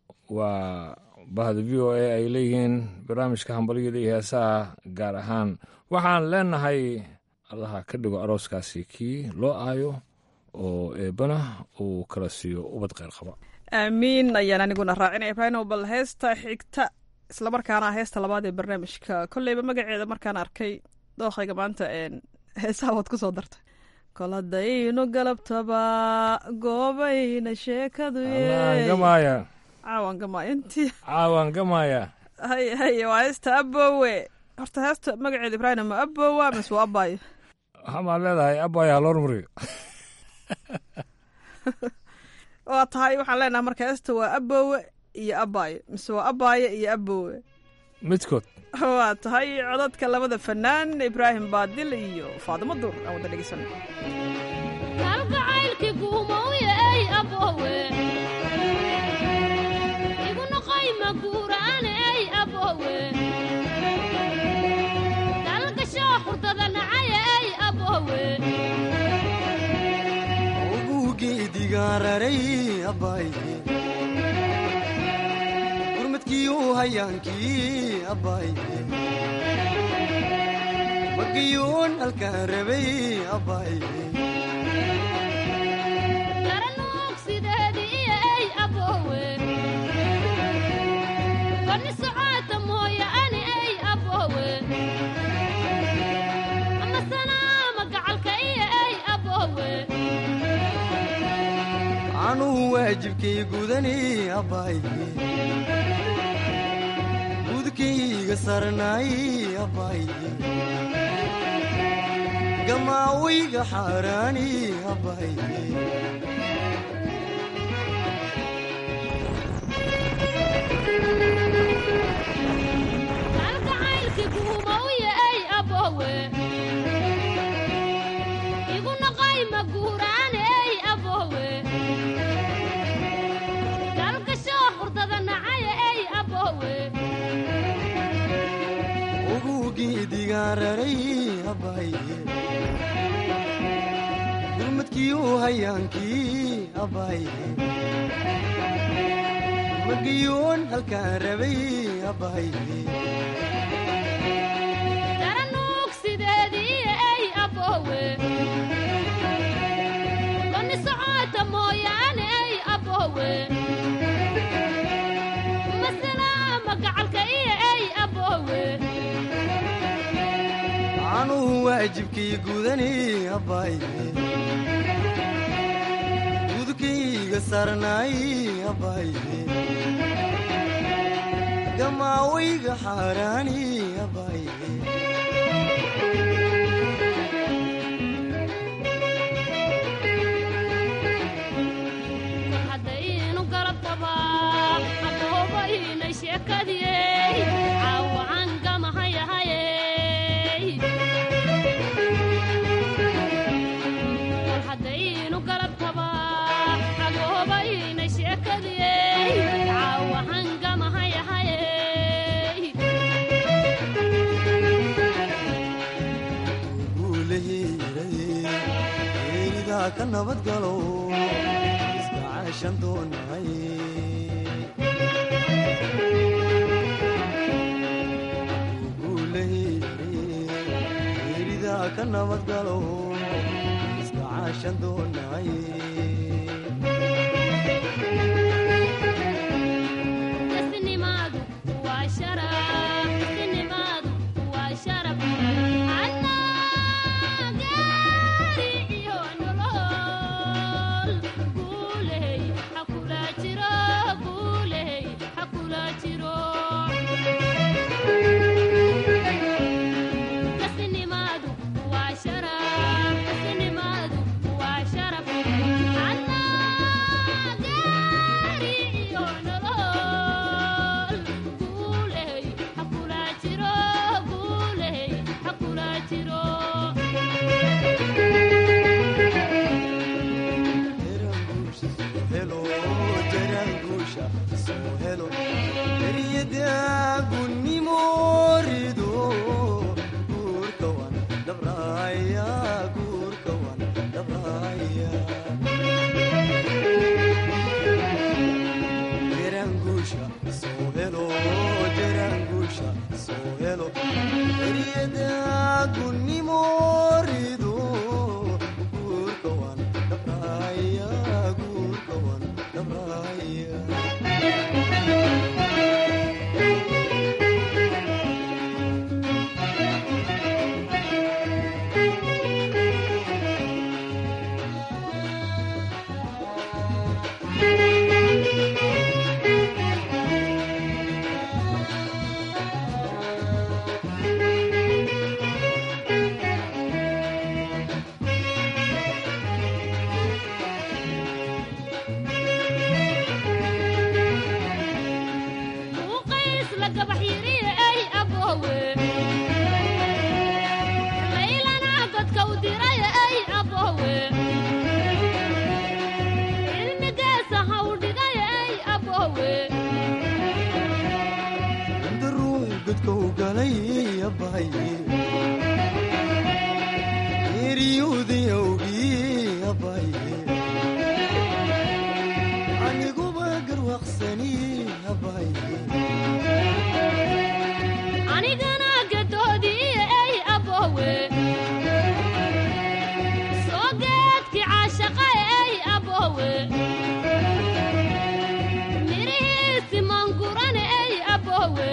Speaker 10: waa bahda v o a ay leeyihiin barnaamijka hambalyada iyo heesaha gaar ahaan waxaan leenahay allaha ka dhigo arooskaasi kii loo aayo oo eebbana uu kala siiyo ubad kheyr qaba
Speaker 11: aamiin ayaan aniguna raacinaya ibraahim bal heesta xigta islamarkaana heesta labaad ee barnaamijka kolleyba magaceeda markaan arkay dookhayga maanta heesaha waad ku soo dartay kol haddaynu galabtaba goobayna sheekadu
Speaker 10: gamaya
Speaker 11: caawan gamaya intii
Speaker 10: caawan gamaya
Speaker 11: hay hay waa heesta abowe horta heesta magaceeda ibraahim ma abowa mise waa abayo
Speaker 10: waxaamaad leedahay abaya haloor mariyo
Speaker 11: waa tahay waxaan leenahay marka heesta waa abowe iyo abayo mise waa abayo iyo abowe
Speaker 10: midkood
Speaker 11: waa tahay codadka labada fanaan ibraahim baadil iyo faadimo duur aan wada dhegeysan
Speaker 13: kalgacaylki guumowye ey abowe igu noqoy maguura'ane ey abowe dalgasho hurdada nacaye ey abowe
Speaker 14: ugugeedigaararay abaaye gurmadkiiu hayaankii abaaye magiyuun halkaan rabay abaaye
Speaker 13: garanuug sideedii iyo ey abowe bani socoota mooye ani ey abowe ama sanaama gacalka iyo ey abowe
Speaker 14: anuu waajibkay gudani abaaye gudkayga sarnaay abaaye gamaawayga xaaraani abaaye
Speaker 13: kalgacaylki guumowye ey abowe igu noqoy maguuraane ey abowe dalgasho hurdada nacaye ey abowe
Speaker 14: ugugeedigaararay abaaye gurmadkiiu hayaankii abaaye magiyuun halkaan rabay abaaye
Speaker 13: garanuug sideedii iyo ey abowe bani socoota mooyaane ey abowe masalaama gacalka iyo ey abowe
Speaker 14: anuu waajibkay gudani abaaye gudkayga sarnaay abaaye gamaawayga xaaraani abaaye
Speaker 13: sheekadiyey caawacan gamahayahayey wal haddaynu galabtaba cagoobayna sheekadiyey caawacan gamahayahayey
Speaker 14: geeridaa ka nabadgalo iska caashan doonahay geeridaa ka nabadgalo iska caashan doonahay
Speaker 13: kasnimaadu waa sharaf kasnimaadu waa sharaf anigana gadoodii ay abowe soo geedkii caashaqa ay abowe mirihiisi mangurane ay abowe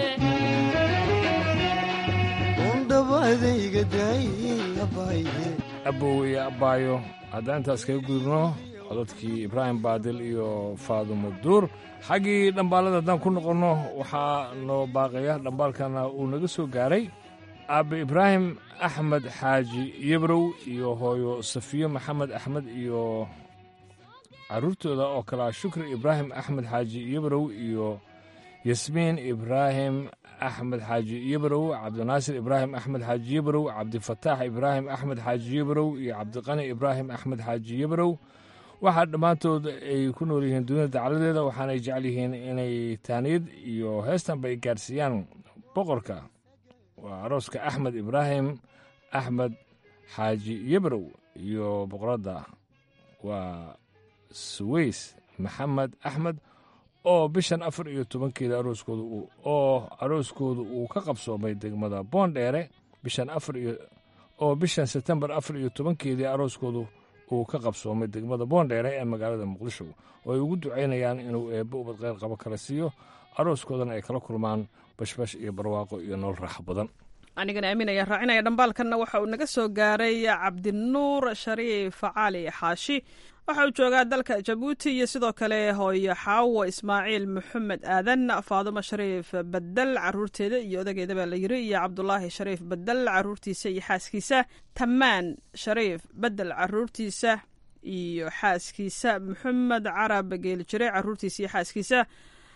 Speaker 10: abow iyo abbaayo haddaan intaas kaga gudubno codadkii ibraahim baadil iyo faadumo duur xaggii dhambaalada haddaan ku noqonno waxaa noo baaqaya dhambaalkana uu naga soo gaaray aabbe ibraahim axmed xaaji yebrow iyo hooyo safiyo maxamed axmed iyo carruurtooda oo kalea shukri ibraahim axmed xaaji yebrow iyo yasmiin ibraahim axmed xaaji yebrow cabdinaasir ibraahim axmed xaaji yebrow cabdifataax ibraahim axmed xaaji yebrow iyo cabdiqani ibraahim axmed xaaji yebrow waxaa dhammaantood ay ku nool yihiin dunida dacladeeda waxaanay jecel yihiin inay taaniyad iyo heestanba ay gaarsiiyaan boqorka waa arooska axmed ibraahim axmed xaaji yebrow iyo boqoradda waa suweys maxamed axmed oo bishan afar iyo tobankeeda arooskooda oo arooskooda uu ka qabsoomay degmada boondheere bishan afar iyo oo bishan sebtembar afar iyo tobankeedii arooskoodu uu ka qabsoomay degmada boondheere ee magaalada muqdisho oo ay ugu ducaynayaan inuu eebbo ubad qayr qabo kala siiyo arooskoodana ay kala kulmaan bashbash iyo barwaaqo iyo nolol raaxo badan
Speaker 11: anigana aaminaya raacinaya dhambaalkanna waxa uu naga soo gaaray cabdinuur shariif cali xaashi waxa uu joogaa dalka jabuuti iyo sidoo kale hooyo xaawo ismaaciil maxamed aadan faadumo shariif badel caruurteeda iyo odageeda baa la yiri iyo cabdulaahi shariif badel caruurtiisa iyo xaaskiisa tamaan shariif badel caruurtiisa iyo xaaskiisa maxamed carab geeljire caruurtiisa iyo xaaskiisa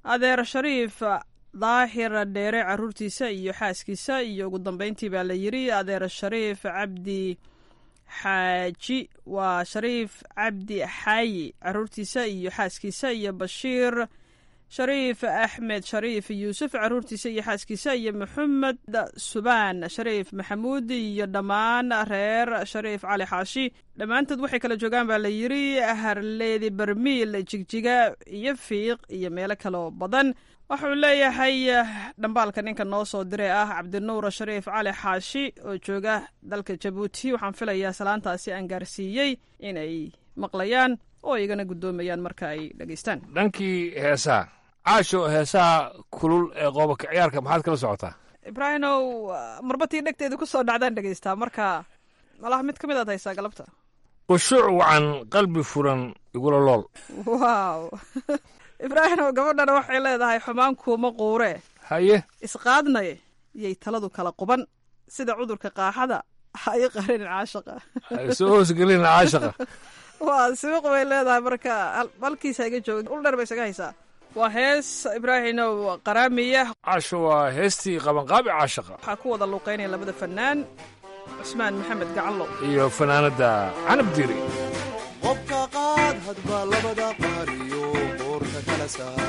Speaker 11: adeer shariif daahir dheere caruurtiisa iyo xaaskiisa iyo ugu dambeyntii baa la yiri adeer shariif cabdi xaaji waa shariif cabdi xaayi caruurtiisa iyo xaaskiisa iyo bashiir shariif axmed shariif yuusuf caruurtiisa iyo xaaskiisa iyo maxamed subaan shariif maxamuud iyo dhammaan reer shariif cali xaashi dhammaantood waxay kala joogaan baa la yiri harleedi barmiil jigjiga iyo fiiq iyo meelo kaloo badan wuxuu leeyahay dhambaalka ninka noo soo diray ah cabdinuur shariif cali xaashi oo jooga dalka jabuuti waxaan filayaa salaantaasi aan gaarsiiyey inay maqlayaan oo igana guddoomayaan marka ay dhegaystaan
Speaker 10: dhankii heesaha caasho heesaha kulul ee qoobaka ciyaarka maxaad kala socotaa
Speaker 11: ibraahimow marbatii dhegteeda ku soo dhacdaan dhegaystaa marka malaha mid ka mid aad haysaa galabta
Speaker 10: qushuuc wacan qalbi furan igula lool
Speaker 11: wow ibraahimow gabadhana waxay leedahay xumaan kuuma quure
Speaker 10: haye
Speaker 11: isqaadnay yay taladu kala quban sida cudurka qaaxada ha i qarinin caashaqa
Speaker 10: soo hoosgelin caashaqa
Speaker 11: waa sibiq bay leedahay marka halkiisa iga jooga ul dheer bay isaga haysaa waa hees ibraahimow qaraamiya
Speaker 10: caasho waa heestii qabanqaabi caashaqa
Speaker 11: waxaa ku wada luuqeynaya labada fanaan cusmaan maxamed gacallow
Speaker 10: iyo fanaanadda canab diri
Speaker 14: qobka qaad hadba labada qaariyo boorka kala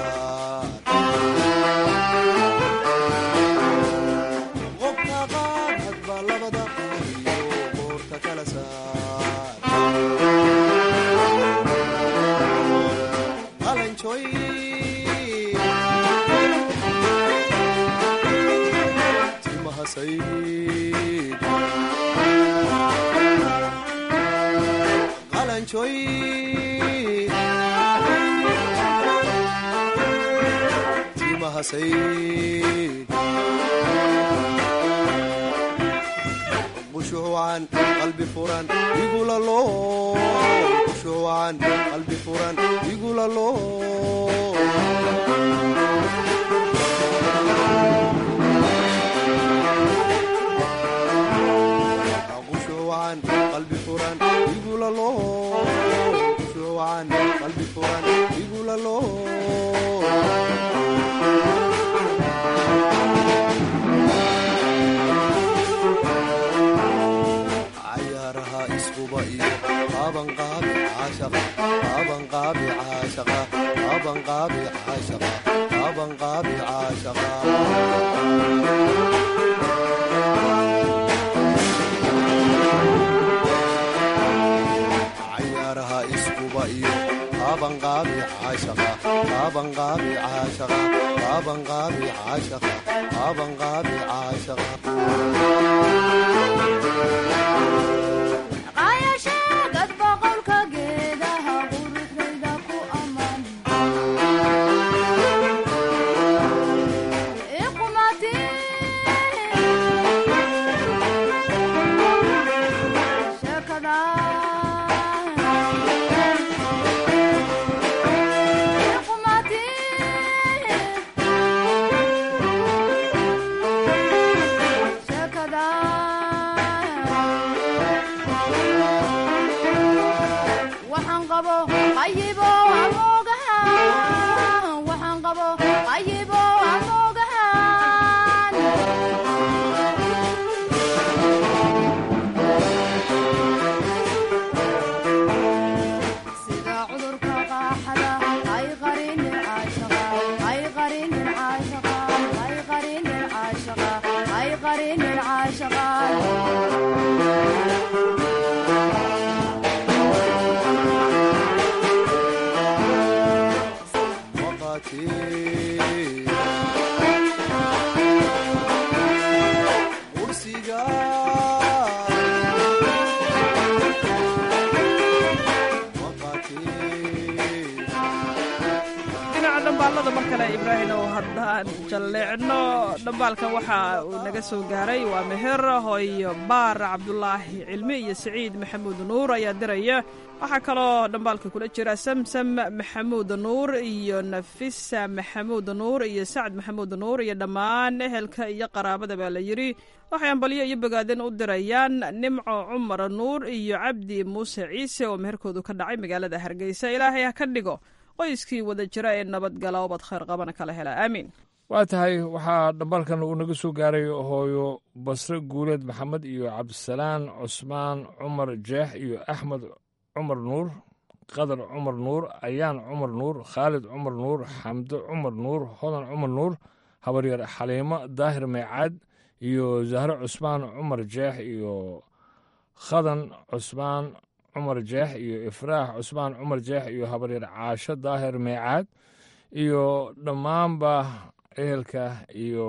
Speaker 14: saar qobka qaad hadba labada qaariyo boorka kala saar qalanjoy timaha sayd qalanjoy timaha sayd qushuucan qalbi furan igula loo qushuucan qalbi furan igula loo qushuucan qalbi furan igula loo qushuucan qalbi furan igula loo cayaaraha iskuba iyo qabanqaabi caashaqa qabanqaabi caashaqa qabanqaabi caashaqa qabanqaabi caashaqa cayaaraha iskuba iyo qabanqaabi caashaqa qabanqaabi caashaqa qabanqaabi caashaqa qabanqaabi caashaqa
Speaker 13: qaayasheegad boqolka geedaha quruxdayda ku ammaan iqumati sheekada iqumati sheekada waxaan qabo qayibo amoogahan waxaan qabo qayibo amoogahan sida cudurka qaaxada ay qarinin caashaqa ay qarinin caashaqa ay qarinin caashaqa ay qarinin caashaqa
Speaker 14: qursiga
Speaker 11: dhinaca dhambaalada mar kale ibraahimow haddaan jalleecno dhambaalkan waxa uu naga soo gaaray waa meher hooyo baar cabdulaahi cilmi iyo siciid maxamuud nuur ayaa diraya waxaa kaloo dhambaalka kula jira samsam maxamuud nuur iyo nafisa maxamuud nuur iyo sacd maxamuud nuur iyo dhammaan ehelka iyo qaraabada baa la yidhi waxay ambalyo iyo bogaadin u dirayaan nimco cumar nuur iyo cabdi muuse ciise oo meherkoodu ka dhacay magaalada hargeysa ilaahay ha ka dhigo qoyskii wada jira ee nabadgala obad khayr qabana kala hela aamiin
Speaker 10: waa tahay waxaa dhambalkan uu naga soo gaaray hooyo basre guuleed maxamed iyo cabdisalaan cusmaan cumar jeex iyo axmed cumar nuur qadar cumar nuur ayaan cumar nuur khaalid cumar nuur xamdo cumar nuur hodan cumar nuur habaryar xaliimo daahir maycaad iyo zahre cusmaan cumar jeex iyo khadan cusmaan cumar jeex iyo ifraax cusmaan cumar jeex iyo habaryar caasho daahir maycaad iyo dhammaanba ehelka iyo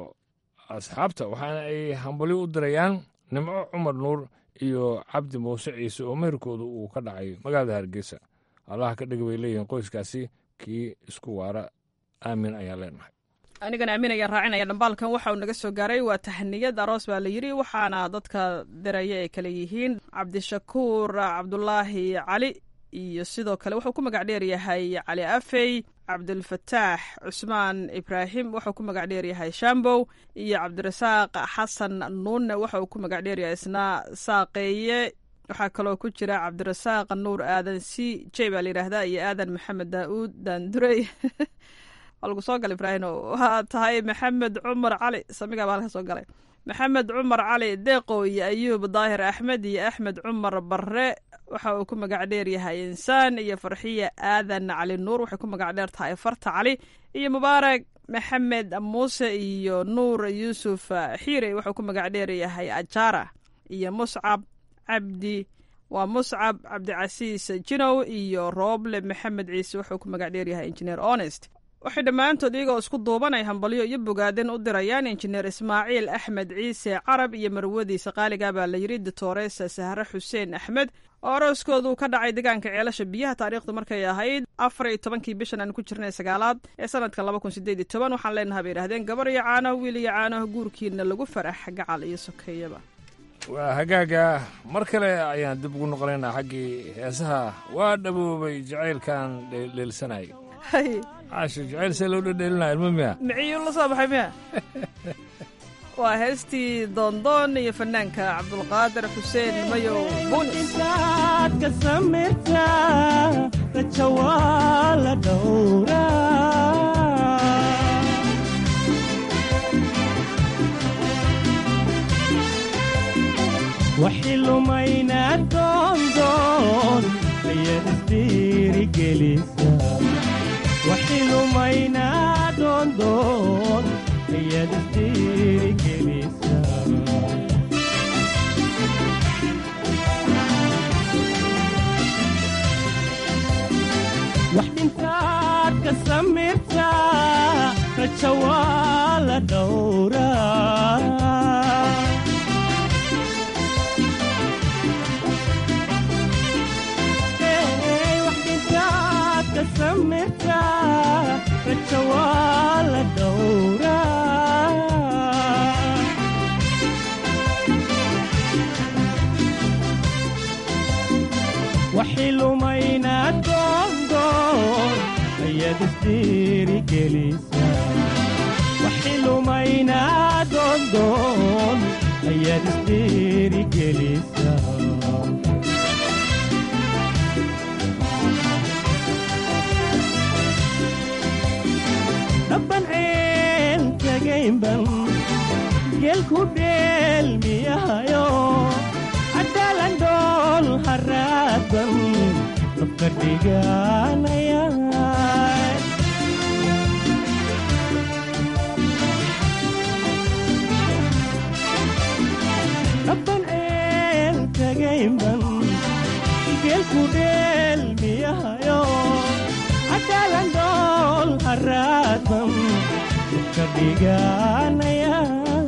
Speaker 10: asxaabta waxaana ay hambalyo u dirayaan nimco cumar nuur iyo cabdi muuse ciise oo meherkooda uu ka dhacay magaalada hargeysa allaha ka dhig bay leeyihiin qoyskaasi kii isku waara aamin ayaan leenahay
Speaker 11: anigana aamin ayaan raacinaya dhambaalkan waxa uu naga soo gaaray waa tahniyad aroos baa la yidhi waxaana dadka diraya ay kale yihiin cabdishakuur cabdulaahi cali iyo sidoo kale wuxuu ku magac dheer yahay cali afey cabdulfataax cusmaan ibraahim wuxuu ku magac dheer yahay shambow iyo cabdirasaaq xasan nuunne waxa uu ku magac dheer yahay isna saaqeeye waxaa kaloo ku jira cabdirasaaq nuur aadan c j baa la yidhaahdaa iyo aadan maxamed daauud daandurey waa lagu soo galay ibraahim waa tahay maxamed cumar cali samigaa baa halka soo galay maxamed cumar cali deeqo iyo ayuub daahir axmed iyo axmed cumar barre waxa uu ku magac dheer yahay insaan iyo farxiya aadan cali nuur waxay ku magac dheer tahay farta cali iyo mubaarak maxamed muuse iyo nuur yuusuf xiire wuxuu ku magac dheer yahay ajaara iyo muscab cabdi waa muscab cabdicasiis jinow iyo rooble maxamed ciise wuxuu ku magac dheer yahay injineer honest waxay dhammaantood iyagoo isku duubanay hambalyo iyo bogaadin u dirayaan injineer ismaaciil axmed ciise carab iyo marwadiisa qaaliga baa la yidhi doctoresa sahre xuseen axmed oo arooskoodu ka dhacay deegaanka ceelasha biyaha taariikhdu markay ahayd afar iyo tobankii bishan aan ku jirnay sagaalaad ee sanadka laba kun sideed iyo toban waxaan leenaha bay yidhahdeen gabar iyo caanaho wiil iyo caanaho guurkiina lagu farax gacal iyo sokeeyaba
Speaker 10: waa hagaaga mar kale ayaan dib ugu noqonaynaa xaggii heesaha waa dhaboobay jacaylkan dheelsanay caasho jacayl see loo dhedheelinaa ilmo miya
Speaker 11: miciyuu la soo baxay miya waa heestii doondoon iyo fanaanka cabdulqaadir xuseen mayow
Speaker 14: buunisaad ka samirtaa raja waa la dhowraa waxi lumayna doondoon ayaad isdhiirigelisa waxi lumayna doondoon ayaad isdhiirigelisa wax dhintaad ka samirtaa raja waa la dhowraa raja waa la dhowraa waxi lumayna doondoon ayaad isdhiirigelisa waxi lumayna doondoon ayaad isdhiirigelisa dhaban ceel tagaynban geelku dheelmiyahayo cadaalan dhool haraadban dabka dhiganaya dhaban ceel tagaynban geelku dheelmiyahayo cadaalan dhool haraadban ka dhiganaya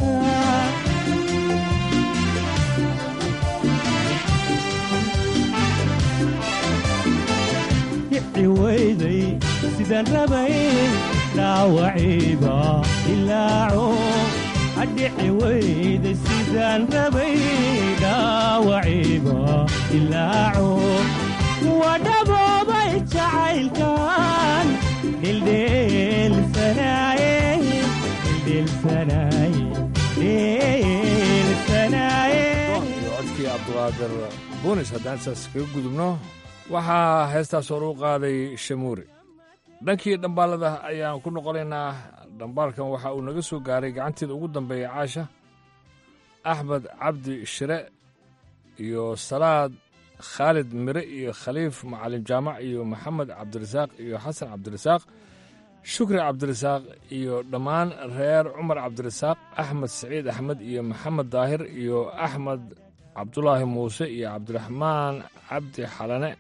Speaker 14: kici weyday sidaan rabay dhaawaciiba ilaaco adhici weyday sidaan rabay dhaawaciiba ilaaco waa dhaboobay jacaylkan dhildheelsanaaye dhildheelsanaaye dhildheelsanaaye
Speaker 10: iyo codkii cabduqaadir buunis haddaan intaas kaga gudubno waxaa heestaas hor u qaaday shamuure dhankii dhambaalada ayaan ku noqonaynaa dhambaalkan waxa uu naga soo gaaray gacanteeda ugu dambeeya caasha axmed cabdi shire iyo salaad khaalid mire iyo khaliif macalin jaamac iyo maxamed cabdirasaaq iyo xasan cabdirasaaq shukri cabdirasaaq iyo dhammaan reer cumar cabdirasaaq axmed saciid axmed iyo maxamed daahir iyo axmed cabdulaahi muuse iyo cabdiraxmaan cabdi xalane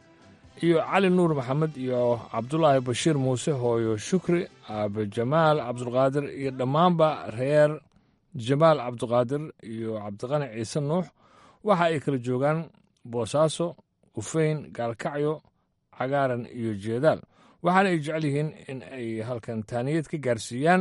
Speaker 10: iyo cali nuur maxamed iyo cabdulaahi bashiir muuse hooyo shukri aabe jamaal cabdulqaadir iyo dhammaanba reer jamaal cabdiqaadir iyo cabdiqani ciise nuux waxa ay kala joogaan boosaaso ufeyn gaalkacyo cagaaran iyo jeedaal waxaana ay jecel yihiin in ay halkan taaniyad ka gaarsiiyaan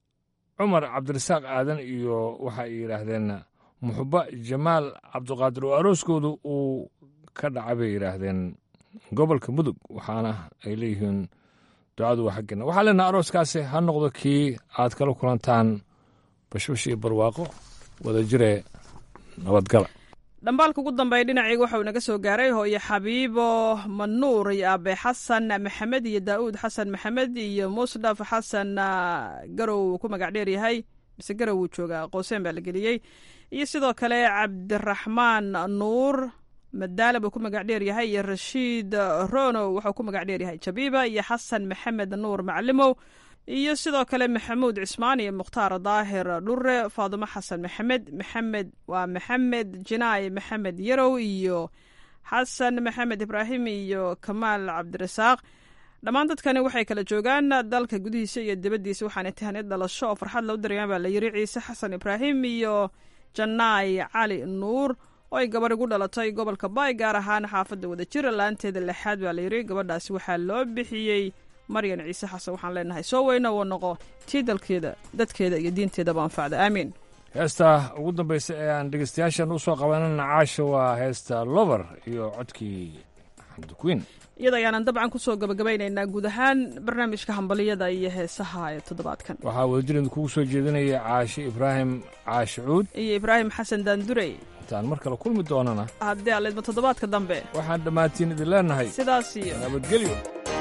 Speaker 10: cumar cabdirasaaq aadan iyo waxa ay yidhaahdeen muxuba jamaal cabdiqaadir oo arooskoodu uu ka dhacay bay yidhaahdeen gobolka mudug waxaana ay leeyihiin ducadu waa xaggeena waxaa leenaha arooskaasi ha noqdo kii aad kala kulantaan bashbash iyo barwaaqo wada jire nabadgala
Speaker 11: dhambaalka ugu dambeeya dhinacayga waxauu naga soo gaaray hooyo xabiibo manuur iyo aabe xasan maxamed iyo daa'uud xasan maxamed iyo musdhaf xasan garow uu ku magac dheer yahay mise garow uu joogaa qooseen baa la geliyey iyo sidoo kale cabdiraxmaan nuur madaala buu ku magac dheer yahay iyo rashiid rono waxuu ku magac dheer yahay jabiiba iyo xasan maxamed nuur maclimow iyo sidoo kale maxamuud cismaan iyo mukhtaar daahir dhure faadumo xasan maxamed maxamed waa maxamed jinaay maxamed yarow iyo xasan maxamed ibraahim iyo kamaal cabdirasaaq dhammaan dadkani waxay kala joogaan dalka gudihiisa iyo dibaddiisa waxaana tahaniyad dhalasho oo farxad loo dirayaan baa la yiri ciise xasan ibraahim iyo janaay cali nuur oo ay gabarh igu dhalatay gobolka baay gaar ahaan xaafadda wadajir laanteeda lixaad baa la yiri gabadhaasi waxaa loo bixiyey maryan ciise xasan waxaan leenahay soo weyno woo noqo tii dalkeeda dadkeeda iyo diinteedaba anfacda aamiin
Speaker 10: heesta ugu dambaysa ee aan dhegeystayaashan u soo qabanana caasha waa heesta lover iyo codkii xamdukuwiin
Speaker 11: iyada ayaanan dabcan ku soo gabagabaynaynaa guud ahaan barnaamijka hambaliyada iyo heesaha ee toddobaadkan
Speaker 10: waxaa wadajirida kugu soo jeedinaya caashe ibraahim caashi cuud
Speaker 11: iyo ibraahim xasan daandurey
Speaker 10: intaan mar kale kulmi doonana
Speaker 11: haddii aleedma toddobaadka dambe
Speaker 10: waxaan dhammaantiin idin leenahay
Speaker 11: sidaas iyo
Speaker 10: nabadgelyo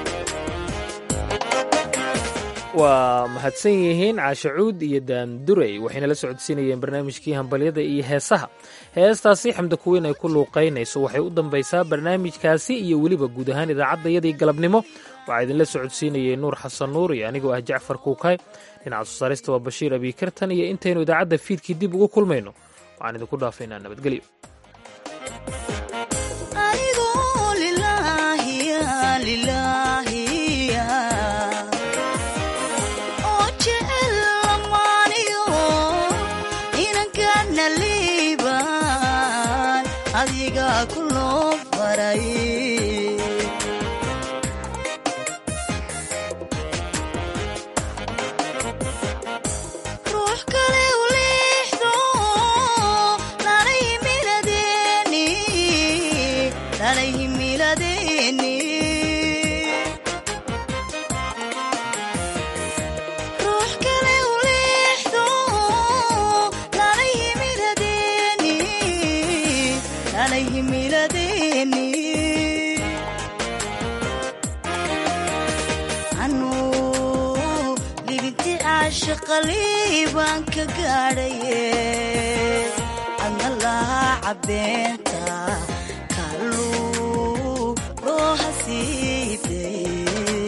Speaker 2: waa mahadsan yihiin caashe cuud iyo daandurey waxayna la socodsiinayeen barnaamijkii hambalyada iyo heesaha heestaasi xamda kuweyn ay ku luuqaynayso waxay u dambaysaa barnaamijkaasi iyo weliba guud ahaan idaacaddayadii galabnimo waxaa idinla socodsiinayey nuur xasan nuur iyo anigoo ah jacfar kuukay dhinaca soo saarista waa bashiir abiikartan iyo intaynu idaacadda fiidkii dib ugu kulmayno waxaan idinku dhaafaynaa nabadgelyo
Speaker 15: baan ka gaadhaye adna lahaa cabbeenta kalluu loo hasiibay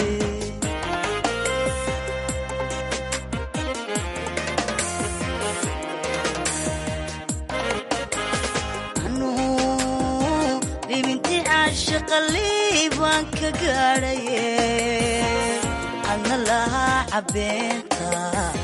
Speaker 15: anuu dhibinti caashaqalii baan ka gaadhaye adna lahaa cabbeenta